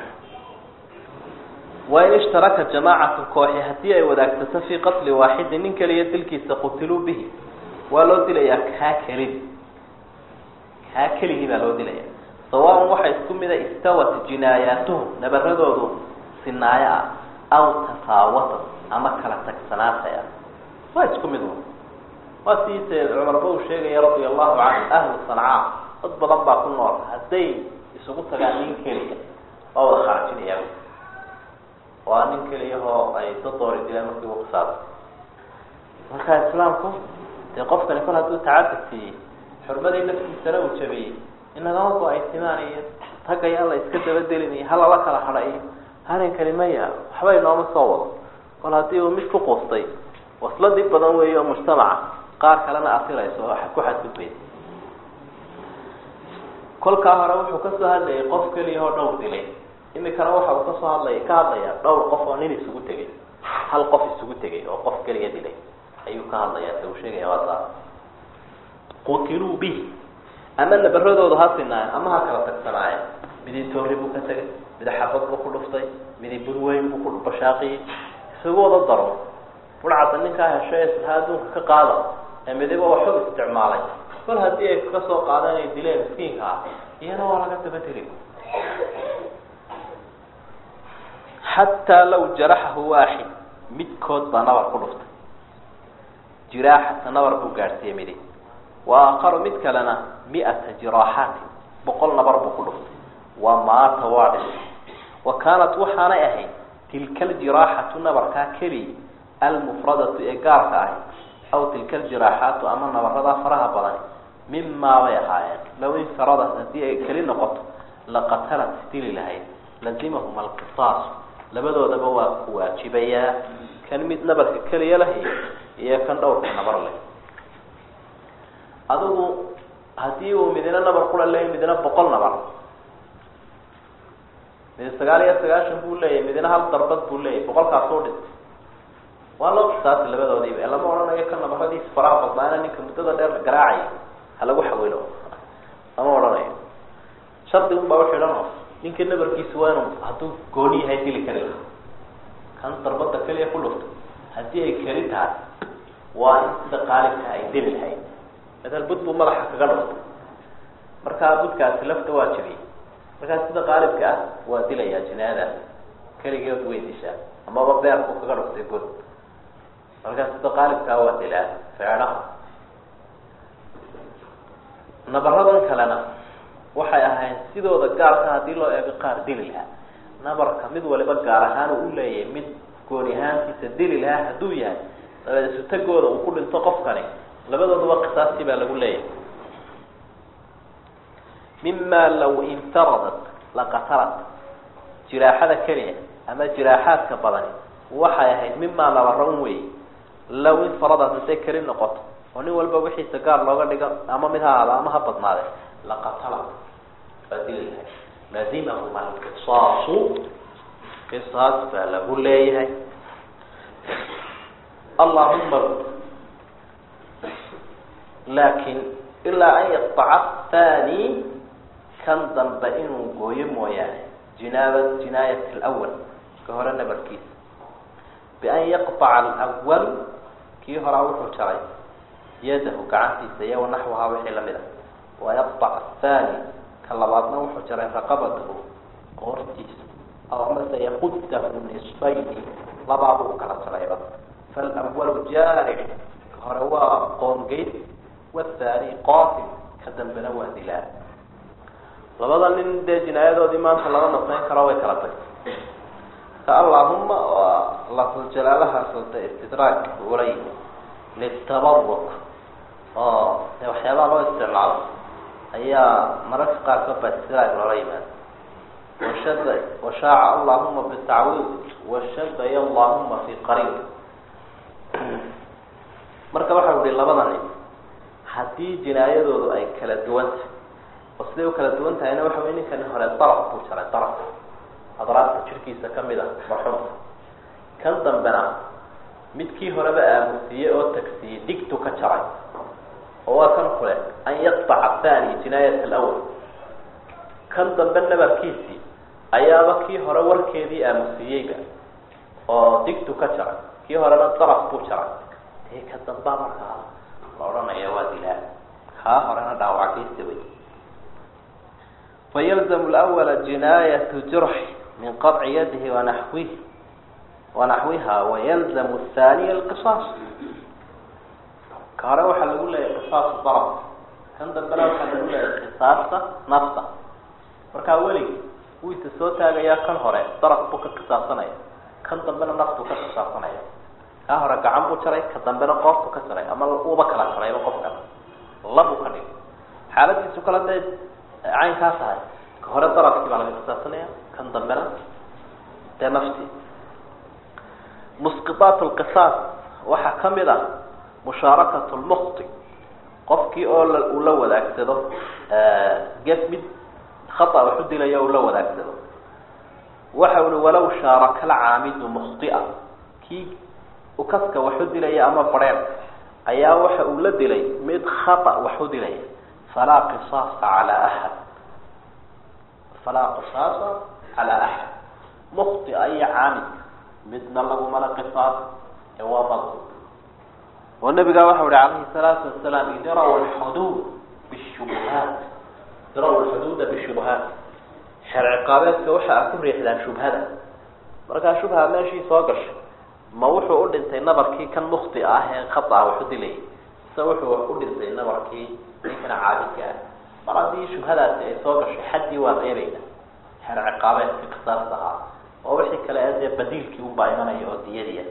wain ishtaraka jamaacatu kooxi haddii ay wadaagsato fii qatli waaxidin nin keliya dilkiisa qutiluu bihi waa loo dilayaa kaa kelidi kaa keligii baa loo dilaya sawaaun waxa isku mida istawat jinaayaatuhum nabaradoodu sinaayo ah aw tafaawatan ama kala tagsanaataya waa isku mid un waa siise cumarba uu sheegaya radia allahu canhu ahlu sancaa dad badan baa ku nool hadday isugu tagaan nin keliya waa wada kharajinaya waa nin keliyahoo ay dad doori dileen markii uu qisaasa marka islaamku dee qofkani kol hadduu tacadud siiyey xurmadii naftiisana uu jabiyey inagama go-aysimaan iyo tagaya la iska dabadelin iyo halala kala hadha iyo harinkani maya waxba inooma soo wado kol haddii uu mid ku quustay wasladii badan weey oo mujtamaca qaar kalena asirayso oo ku xadgudbaysa kolkaa hore wuxuu kasoo hadlayay qof keliya oo dhowr dilay imikana waxa uu kasoo hadlay ka hadlayaa dhowr qof oo nin isugu tegay hal qof isugu tegay oo qof keliya dilay ayuu ka hadlayaa se uu sheegaya waa saa qutiluu bihi ama nabaradoodu ha sinaayen ama ha kala tagsanaayeen midii toori buu ka tegay midi xabad buu ku dhuftay midi burweyn buu ku bashaaqiyey isugu wada daro burcadda ninkaa hesho ee silha adduunka ka qaada ee midiba waxu isticmaalay kol haddii ay kasoo qaadeen ay dileen miskiinka ah iyana waa laga dabadeli xataa law jaraxahu waaxid midkood baa nabar ku dhuftay jiraaxata nabar buu gaadhsiiyey midi wa aakaru mid kalena mi-ata jiraaxaatin boqol nabar buu ku dhuftay wa maata waa dhintay wa kaanat waxaanay ahayd tilka aljiraaxatu nabarkaa keliya almufradatu ee gaarka ahi aw tilka aljiraaxaatu ama nabaradaa faraha badani mimaa bay ahaayeen low infaradat haddii ay keli noqoto laqatalat dili lahayd lazimahum alqisaas labadoodaba waa ku waajibayaa kan mid nabarka keliya lahi iyo kan dhowrka nabar leh adigu haddii uu midina nabar kula leeyay midina boqol nabar midi sagaal iyo sagaashan buu leeyahy midina hal darbad buu leeyahy boqolkaasuu dhintay waa loo qisaasi labadoodiiba lama odhanayo ka nabaradiisa faraha badnaana ninka muddada dheer garaacaya ha lagu xawilo lama odhanayo shardi un baa uxidhan oo ninka nabarkiisa waa inu hadduu gooni yahay dili kari laha kan darbada keliya ku dhufto haddii ay keli tahay waa in sida qaalibka ay dili lahayd matal bud buu madaxa kaga dhuftay markaa budkaasi lafta waa jabiyey markaa sida qaalibka ah waa dilayaa jinaadaas keligeed way dishaa amaba beerku kaga dhuftay bud markaa sida qaalibkaa waa dilaa feedhaha nabaradan kalena waxay ahayd sidooda gaarka haddii loo eego qaar dili lahaa nabarka mid waliba gaar ahaan uu leeyahay mid gooni ahaantiisa dili lahaa hadduu yahay dabeed isutagooda uu ku dhinto qofkani labadooduba qisaastii baa lagu leeyahay mima law infaradat laqatalat jiraaxada keliya ama jiraaxaadka badani waxay ahayd mimaa nabaro un wey law infaradat hadday keli noqoto oo nin walba wixiisa gaar looga dhigo ama mid ha ahaada ama ha badnaade laqatalat waa dili lahay lazimahum alqisaasu qisaas baa lagu leeyahay allahuma laakin ilaa an yaqtaca athani kan dambe inuu gooyo mooyaane jinaaba jinaayat alawal ka hore nabarkiisa bian yaqطaca alawal kii horaa wuxuu jaray yadahu gacantiisa iyo wanaxwahaa wixii lamid a wayaqطac athani ka labaadna wuxuu jaray raqabatahu qoortiisa aw mase yaqudahu nisfayni labaabuu kala jarayba faalawalu jaaric ka hore waa qoongeyd wathani qaatil ka dambena waa dilaa labada nin dee jinaayadoodii maanta lama nasayn karo way kala tagtay ka allahuma waa lafdujalaalahaasota istidraag ula yimi litabaruk oo de waxyaabaha loo isticmaalo ayaa mararka qaarkood baa istidraag loola yimaado washada washaaca allahuma bitacwiid washadaya allahuma fi qariib marka waxa uhi labada nin haddii jinaayadoodu ay kala duwan tahay oo siday u kala duwan tahayna waxa wey ninkani hore daraf buu jaray daraf adraafta jirkiisa kamid a marxuumka kan dambena midkii horeba aamusiiyey oo tagsiiyey digtu ka jaray oo waa kan kule an yaqطaca athani jinaayat alawal kan dambe nabarkiisii ayaaba kii hore warkeedii aamusiiyeyba oo digtu ka jaray kii horena daraf buu jaray dee ka dambaa markaa la odhanaya waa dilaa kaa horena dhaawackiisa wey fayalzamu lawala jinaayatu jurx min qaطci yadihi wanaxwihi wanaxwiha wayalzamu thaniya alqisaas ka hore waxaa lagu leeyahay qisaasu darab kan dambena waxaa lagu leeyahay qisaasta nafta markaa weligi wuu isa soo taagayaa kan hore darab buu ka qisaasanaya kan dambena naftuu ka qisaasanaya kaa hore gacan buu jaray ka dambena qoortu ka jaray ama uuba kala jarayba qofkan labuu ka dhigay xaaladiisu kale dee caynkaa tahay ka hore darabkii baa laga qisaasanaya kan dambena dee naftii musqiaat lqisaas waxaa kamid ah mushaarakat lmukti qofkii oo uu la wadaagsado ged mid khata waxu dilaya uu la wadaagsado waxa ui walaw shaaraka alcaamidu mukhtia kii ukaska waxu dilaya ama barheer ayaa waxa uu la dilay mid khata waxu dilaya falaa qisaasa calaa axad falaa qisaasa calaa axad mukhtia iyo caamidka midna lagumala qisaas ee waa bad oo nabigaa waxau ihi calayhi salaatu wasalaam idraw lxuduud bishubuhaat idraw lxuduuda bishubuhaat xeer ciqaabeedka waxa a ku riixdaan shubhada markaa shubha meeshii soo gashay ma wuxuu u dhintay nabarkii kan mukti ah ee khata ah waxu dilayay mise wuxuu u dhintay nabarkii ninkana caabidka ah mar haddii shubhadaasi ay soo gashay xaddii waa reebayna xeer ciqaabeedka qisaasta ahaa oo wixii kale ee dee badiilkii unbaa imanaya oo diyadiia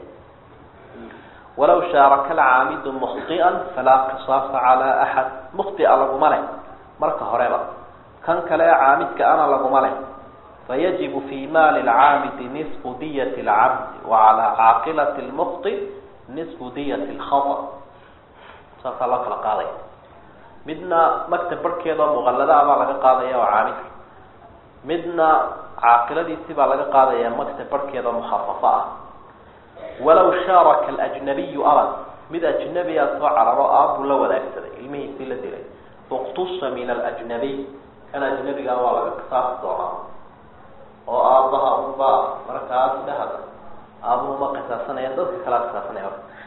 walaw shaaraka alcaamidu mukhtian falaa qisaasa calaa axad mukhtia laguma leh marka horeba kan kale ee caamidka ana laguma leh fayajibu fi maali lcaamidi nisfu diyat lcabdi wa calaa caaqilati lmukti nisfu diyat lkhata saasaa loo kala qaadaya midna maktab barhkeeda oo muqallada ah baa laga qaadaya oo caamidka midna caaqiladiisi baa laga qaadaya maktab barhkeeda mukhafafa ah walaw shaaraka alajnabiyu aban mid ajnabiya soo cararo aabbuu la wadaagsaday ilmihiisii la dilay uqtusa min alajnabiy kan ajnabigaa waa laga qisaasi doonaa oo aabbaha unbaa markaas dhahada aabuhu ma qisaasanaya dadka kalaa qisaasanaya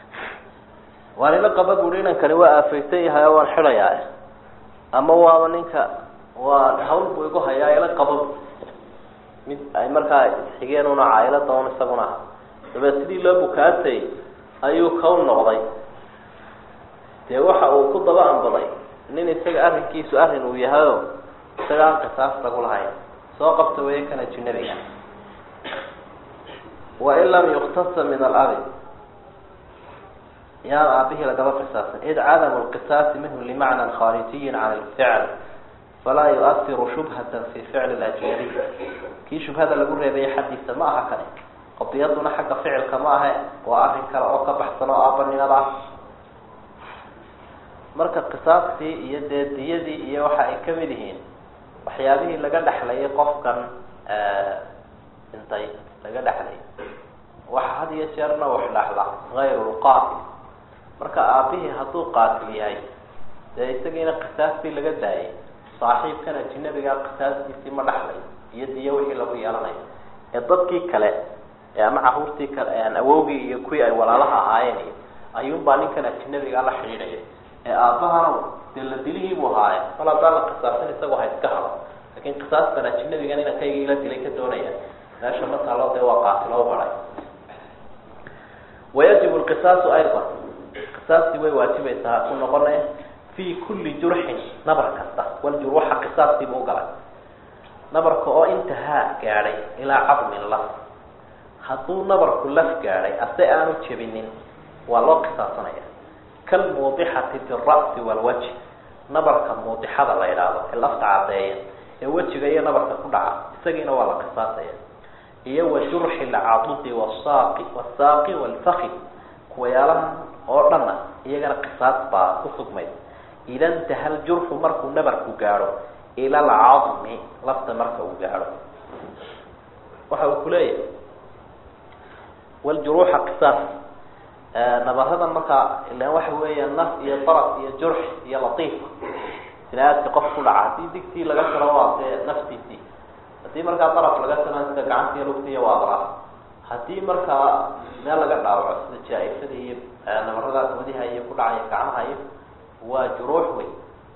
waan ila qaba buui inankani waa aafaysan yahay oo waan xidhayaa ama waaba ninka waa hawl buu igu hayaa ila qaba mid ay markaa isxigeen una caailada un isaguna aha dabeed sidii loo bukaatay ayuu kaw noqday dee waxa uu ku daba anbaday nin isaga arrinkiisu arrin uu yahayo isaga aan qisaas lagu lahayn soo qabta weeye kan ajnabiga wain lam yuktasa min alabi yaan aabihii lagaba qisaasan id cadamu lqisaasi minhu limacnan khaarijiyin can lficl falaa yuasiru shubhata fi ficli lajnabiy kii shubhada lagu reebaya xaddiisa ma aha kani qadiyaduna xagga ficilka ma ahe waa arrin kale oo ka baxsan oo aabanimada ah marka qisaastii iyo dee diyadii iyo waxa ay kamid yihiin waxyaabihii laga dhexlayay qofkan dhintay laga dhexlayay waxa had iyo jeerna wax dhexla hayru lqaatil marka aabihii hadduu qaatil yahay dee isagiina qisaastii laga daayay saaxiibkan ajinabigaa qisaastiisii ma dhexlay iyo diyo wixii lagu yeelanayo ee dadkii kale ee ama caruurtii kale aan awowgii iyo kuwii ay walaalaha ahaayeen ayuunbaa ninkan ajinabigaa la xidhiidhaya ee aabbahana dee la dilihii buu ahaaye mal haddaan la qisaasin isagu ha iska hado lakin qisaastan ajinabigan inankayga ila dilay ka doonaya meesha ma taalo dee waa qaatilo baray wayajibu lqisaasu ayda qisaastii way waajibaysaa ku noqonaya fi kuli jurxin nabar kasta waljurwaxa qisaastiibu ugalay nabarka oo intahaa gaadhay ilaa cadmin laf hadduu nabarku laf gaadhay ase aanu jebinin waa loo qisaasanaya kalmuudixati fi ra'si walwajh nabarka muudixada la yidhaahdo ee lafta caddeeya ee wejiga iyo nabarka ku dhaca isagiina waa la qisaasaya iyo wa jurxi lcadudi wasaaqi wasaaqi walfaki kuwayaalaha oo dhanna iyagana qisaas baa ku sugmay ida intaha ljurxu markuu nabarku gaadho ila alcadmi lafta marka uu gaadho waxa uu kuleeyahay waljuruuxa qisaas nabaradan markaa ilan waxa weeya naf iyo daraf iyo jurx iyo latiifa sinaadka qof ku dhaca haddii digtii laga tiro waa dee naftiisii haddii markaa daraf laga tiro sida gacanti iyo lugtiiya waa daraf haddii markaa meel laga dhaawaco sida jaa-ifada iyo nabarada wadiha iyo ku dhacaya gacmaha iyo waa juruux wey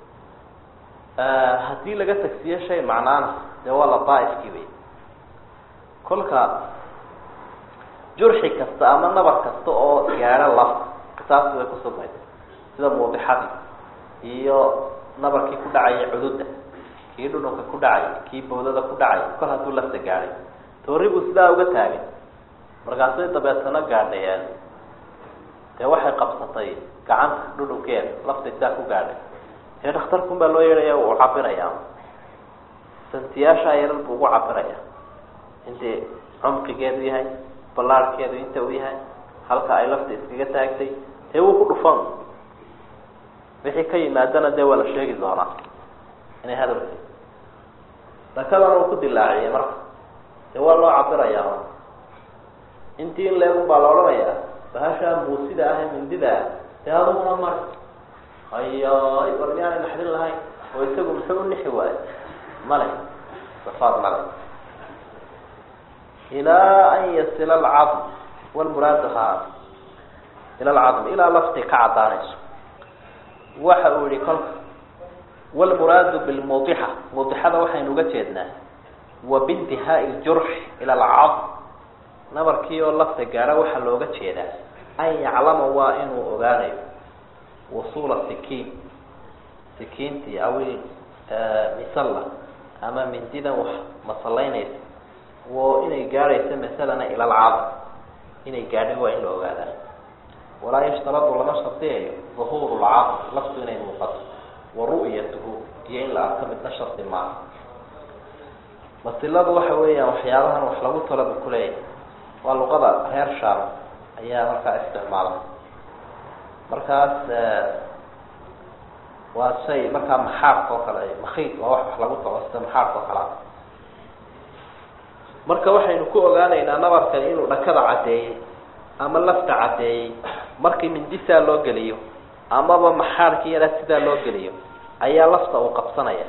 haddii laga tagsiyo shay macnaana dee waa lataaifkii wey kolka jurxi kasta ama nabar kasta oo gaadho lafta qisaasti way kusugnayd sida muudixadii iyo nabarkii ku dhacaya cududda kii dhudhunka ku dhacay kii bawdada ku dhacay kol hadduu lafta gaadhay toori buu sidaa uga taagay markaasay dabeetana gaadhayeen dee waxay qabsatay gacanta dhudhunkeeda laftay sidaa ku gaadhay dee dhakhtarkun baa loo yeedhaya uu cabirayaa santiyaashaa yarar buu ugu cabiraya intay cumqigeedu yahay ballaarhkeedu inta uu yahay halka ay lafta iskaga taagtay dee wuu ku dhufan wixii ka yimaadana dee waa la sheegi doonaa inay hadalki dakadana uu ku dilaaciyay marka dee waa loo cabirayaa intii in leegun baa la odhanayaa bahashaa buusida ah ee mindida ah dee aduguna mari hayoy war miyaanay naxdin lahayn oo isagu muxuu unixi waayo male safaad male ilaa an yasila alcadm walmuraadu ha ila alcadm ilaa lafti ka caddaanayso waxa uu yihi kolka walmuraadu bilmudixa mudixada waxaynu uga jeednaa wa bintihaai ljurx ila alcadm nabarkii oo lafta gaadha waxaa looga jeedaa an yaclama waa inuu ogaanayo wusuula sikiin sikiintii awil misalla ama mindidan wax masallaynaysa wo inay gaadhaysa masalana ila alcadm inay gaadhay waa in la ogaadaa walaa yashtaradu lama shardiyayo duhuuru lcadm laftu inay muuqato wa ru'yatuhu iyo in la arko midna shardi maaha masiladu waxa weeyaan waxyaabahan wax lagu talaba kuleeyahay waa luqada reer shaam ayaa markaa isticmaala markaas waa shay markaa maxaarka oo kale makiid waa wax wax lagu talo sida maxaarka oo kale a marka waxaynu ku ogaanaynaa nabarkan inuu dhakada caddeeyey ama lafta caddeeyey markii mindisaa loo geliyo amaba maxaarkii yaraa sidaa loo geliyo ayaa lafta uu qabsanaya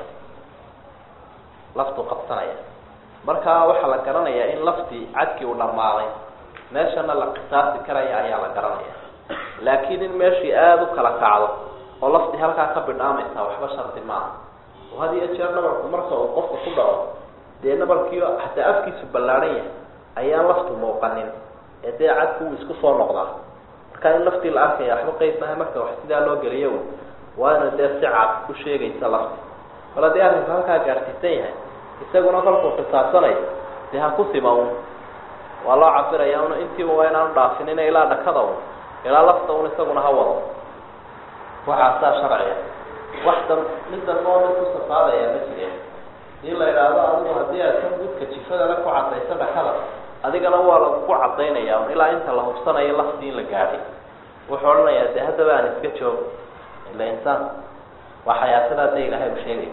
laftuu qabsanaya markaa waxaa la garanayaa in laftii cadkii uu dhammaaday meeshana la qisaasi karaya ayaa la garanaya laakiin in meeshii aada u kala kacdo oo laftii halkaa ka bidhaamaysa waxba shardi maaha oo had iyo jeer nabarku marka uu qofka ku dhaco dee nabarkii hataa afkiisu ballaadhan yahay ayaan laftu muuqanin ee dee cadku wuu isku soo noqdaa marka in laftii la arkaya waxba qeyb maaha marka wax sidaa loo geliyo waa ina dee si cad u sheegaysa lafti bal haddii arrinku halkaa gaarsiisan yahay isaguna kolkuu qisaasanayo dee ha ku sima un waa loo cabiraya un intiiba waa inaanu dhaafinina ilaa dhakada un ilaa lafta un isaguna ha wado waxaasaa sharciga wax dan mid danboo mid ku safaadaya ma jireen hadii la idhaahdo adigu haddii aad kan gudka jifadale ku cadayso dhakada adigana waa lagu cadaynaya un ilaa inta la hubsanayo laftii in la gaadhay wuxuu odhanayaa dee haddaba aan iska joogo ila insaan waa xayaatadaa dee ilahay u sheegaya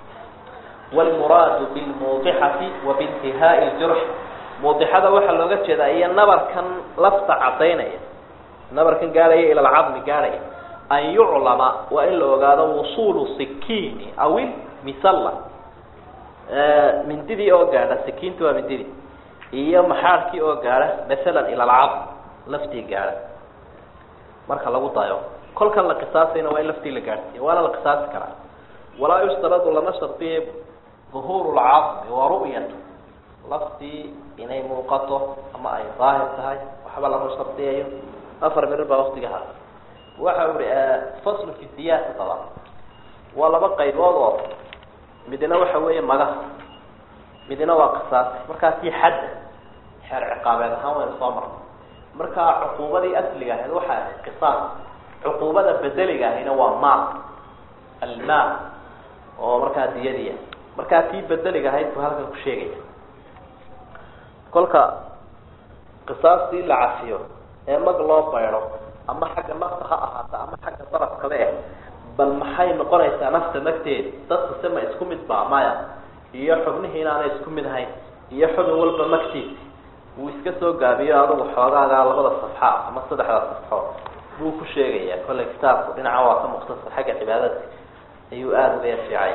wlmuraadu bilmuudixati wa biintihaai ljurx muudixada waxaa looga jeedaa iyo nabarkan lafta cadaynaya nabarkan gaadhaya ila alcadmi gaadhaya an yuclama waa in la ogaado wusuulu sikiini awil misalla mindidii oo gaadha sikiinti waa mindidii iyo maxaarkii oo gaadha masalan ila alcadm laftii gaadha marka lagu dayo kolkan la qisaasayna waa in laftii la gaadhsiiya waana la qisaasi karaa walaa yushtaradu lama shardiye duhuuru lcadmi wa ru'yatu laftii inay muuqato ama ay daahir tahay waxba lama shardiyayo afar mirir baa waktiga ha waxa ui faslu fi siyaasa daba waa laba qaybood oo midna waxa weeye magaha midna waa qisaas markaa si xadda xeer ciqaabeed ahaan waynu soo marnay markaa cuquubadii asliga ahayd waxay ahayd qisaas cuquubada bedeliga ahayna waa maal almaal oo markaa diyadiya markaa tii bedeliga ahayd buu halkan ku sheegaya kolka qisaastii la cafiyo ee mag loo baydo ama xagga nafta ha ahaata ama xagga darafkaba eh bal maxay noqonaysaa nafta magteeda dadku se ma isku mid ba maya iyo xubnihii inaanay isku mid ahayn iyo xubin walba magtiisi wuu iska soo gaabiyo adugu xoogaagaa labada safxa ama saddexda safxo buu ku sheegaya kollay kitaabku dhinaca waa ka mukhtasar xagga cibaadadka ayuu aada uga fiicay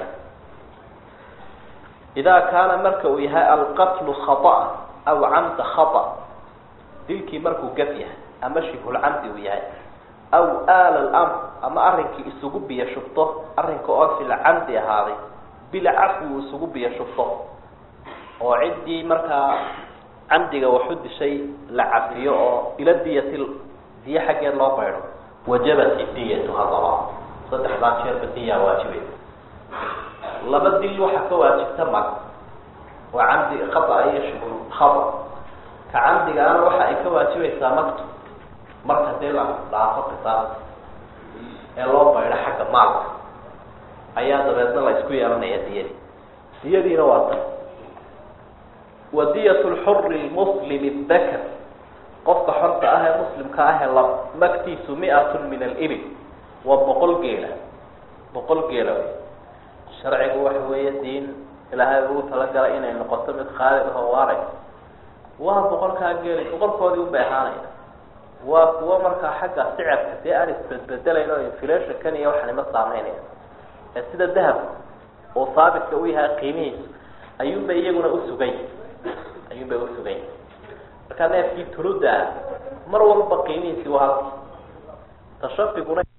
idaa kaana marka uu yahay alqatlu khaطأa aw camda khaطأ dilkii markuu gaf yahay ama shibhulcamdi uu yahay aw aala lamr ama arrinkii isugu biyo shubto arrinka oo filcamdi ahaaday bilcafwi uu isugu biyo shubto oo ciddii markaa camdiga waxu dishay la cafiyo oo ila diyati diyo xaggeed loo baydho wajabat idiyatu hadaba saddexdaa jeerba diyaa waajibay laba dil waxaa ka waajibta mag waa camdi khata iyo shubul khata ka camdigaana waxa ay ka waajibaysaa magtu marka dee la dhaafo qisaas ee loo baydho xagga maalka ayaa dabeedna la isku yeelanaya diyadii diyadiina waa tan wadiyat lxuri lmuslimi dakar qofka xorta ah ee muslimka ah ee la magtiisu mi-atun min alibil waa boqol geela boqol geela wey sharcigu waxa weeye diin ilaahay ugu talagalay inay noqoto mid khaalid ahoo waaray waa boqolkaa geeli boqolkoodii unbay ahaanaya waa kuwo markaa xagga sicirka dee aan isbedbedelayn oo inflationkan iyo waxanima saameynaya ee sida dahabka oo haabitka u yahay qiimihiisu ayuunbay iyaguna usugany ayuunbay usugany markaa neefkii tuluda ah mar walba qiimihiisi waa halki tashabiguna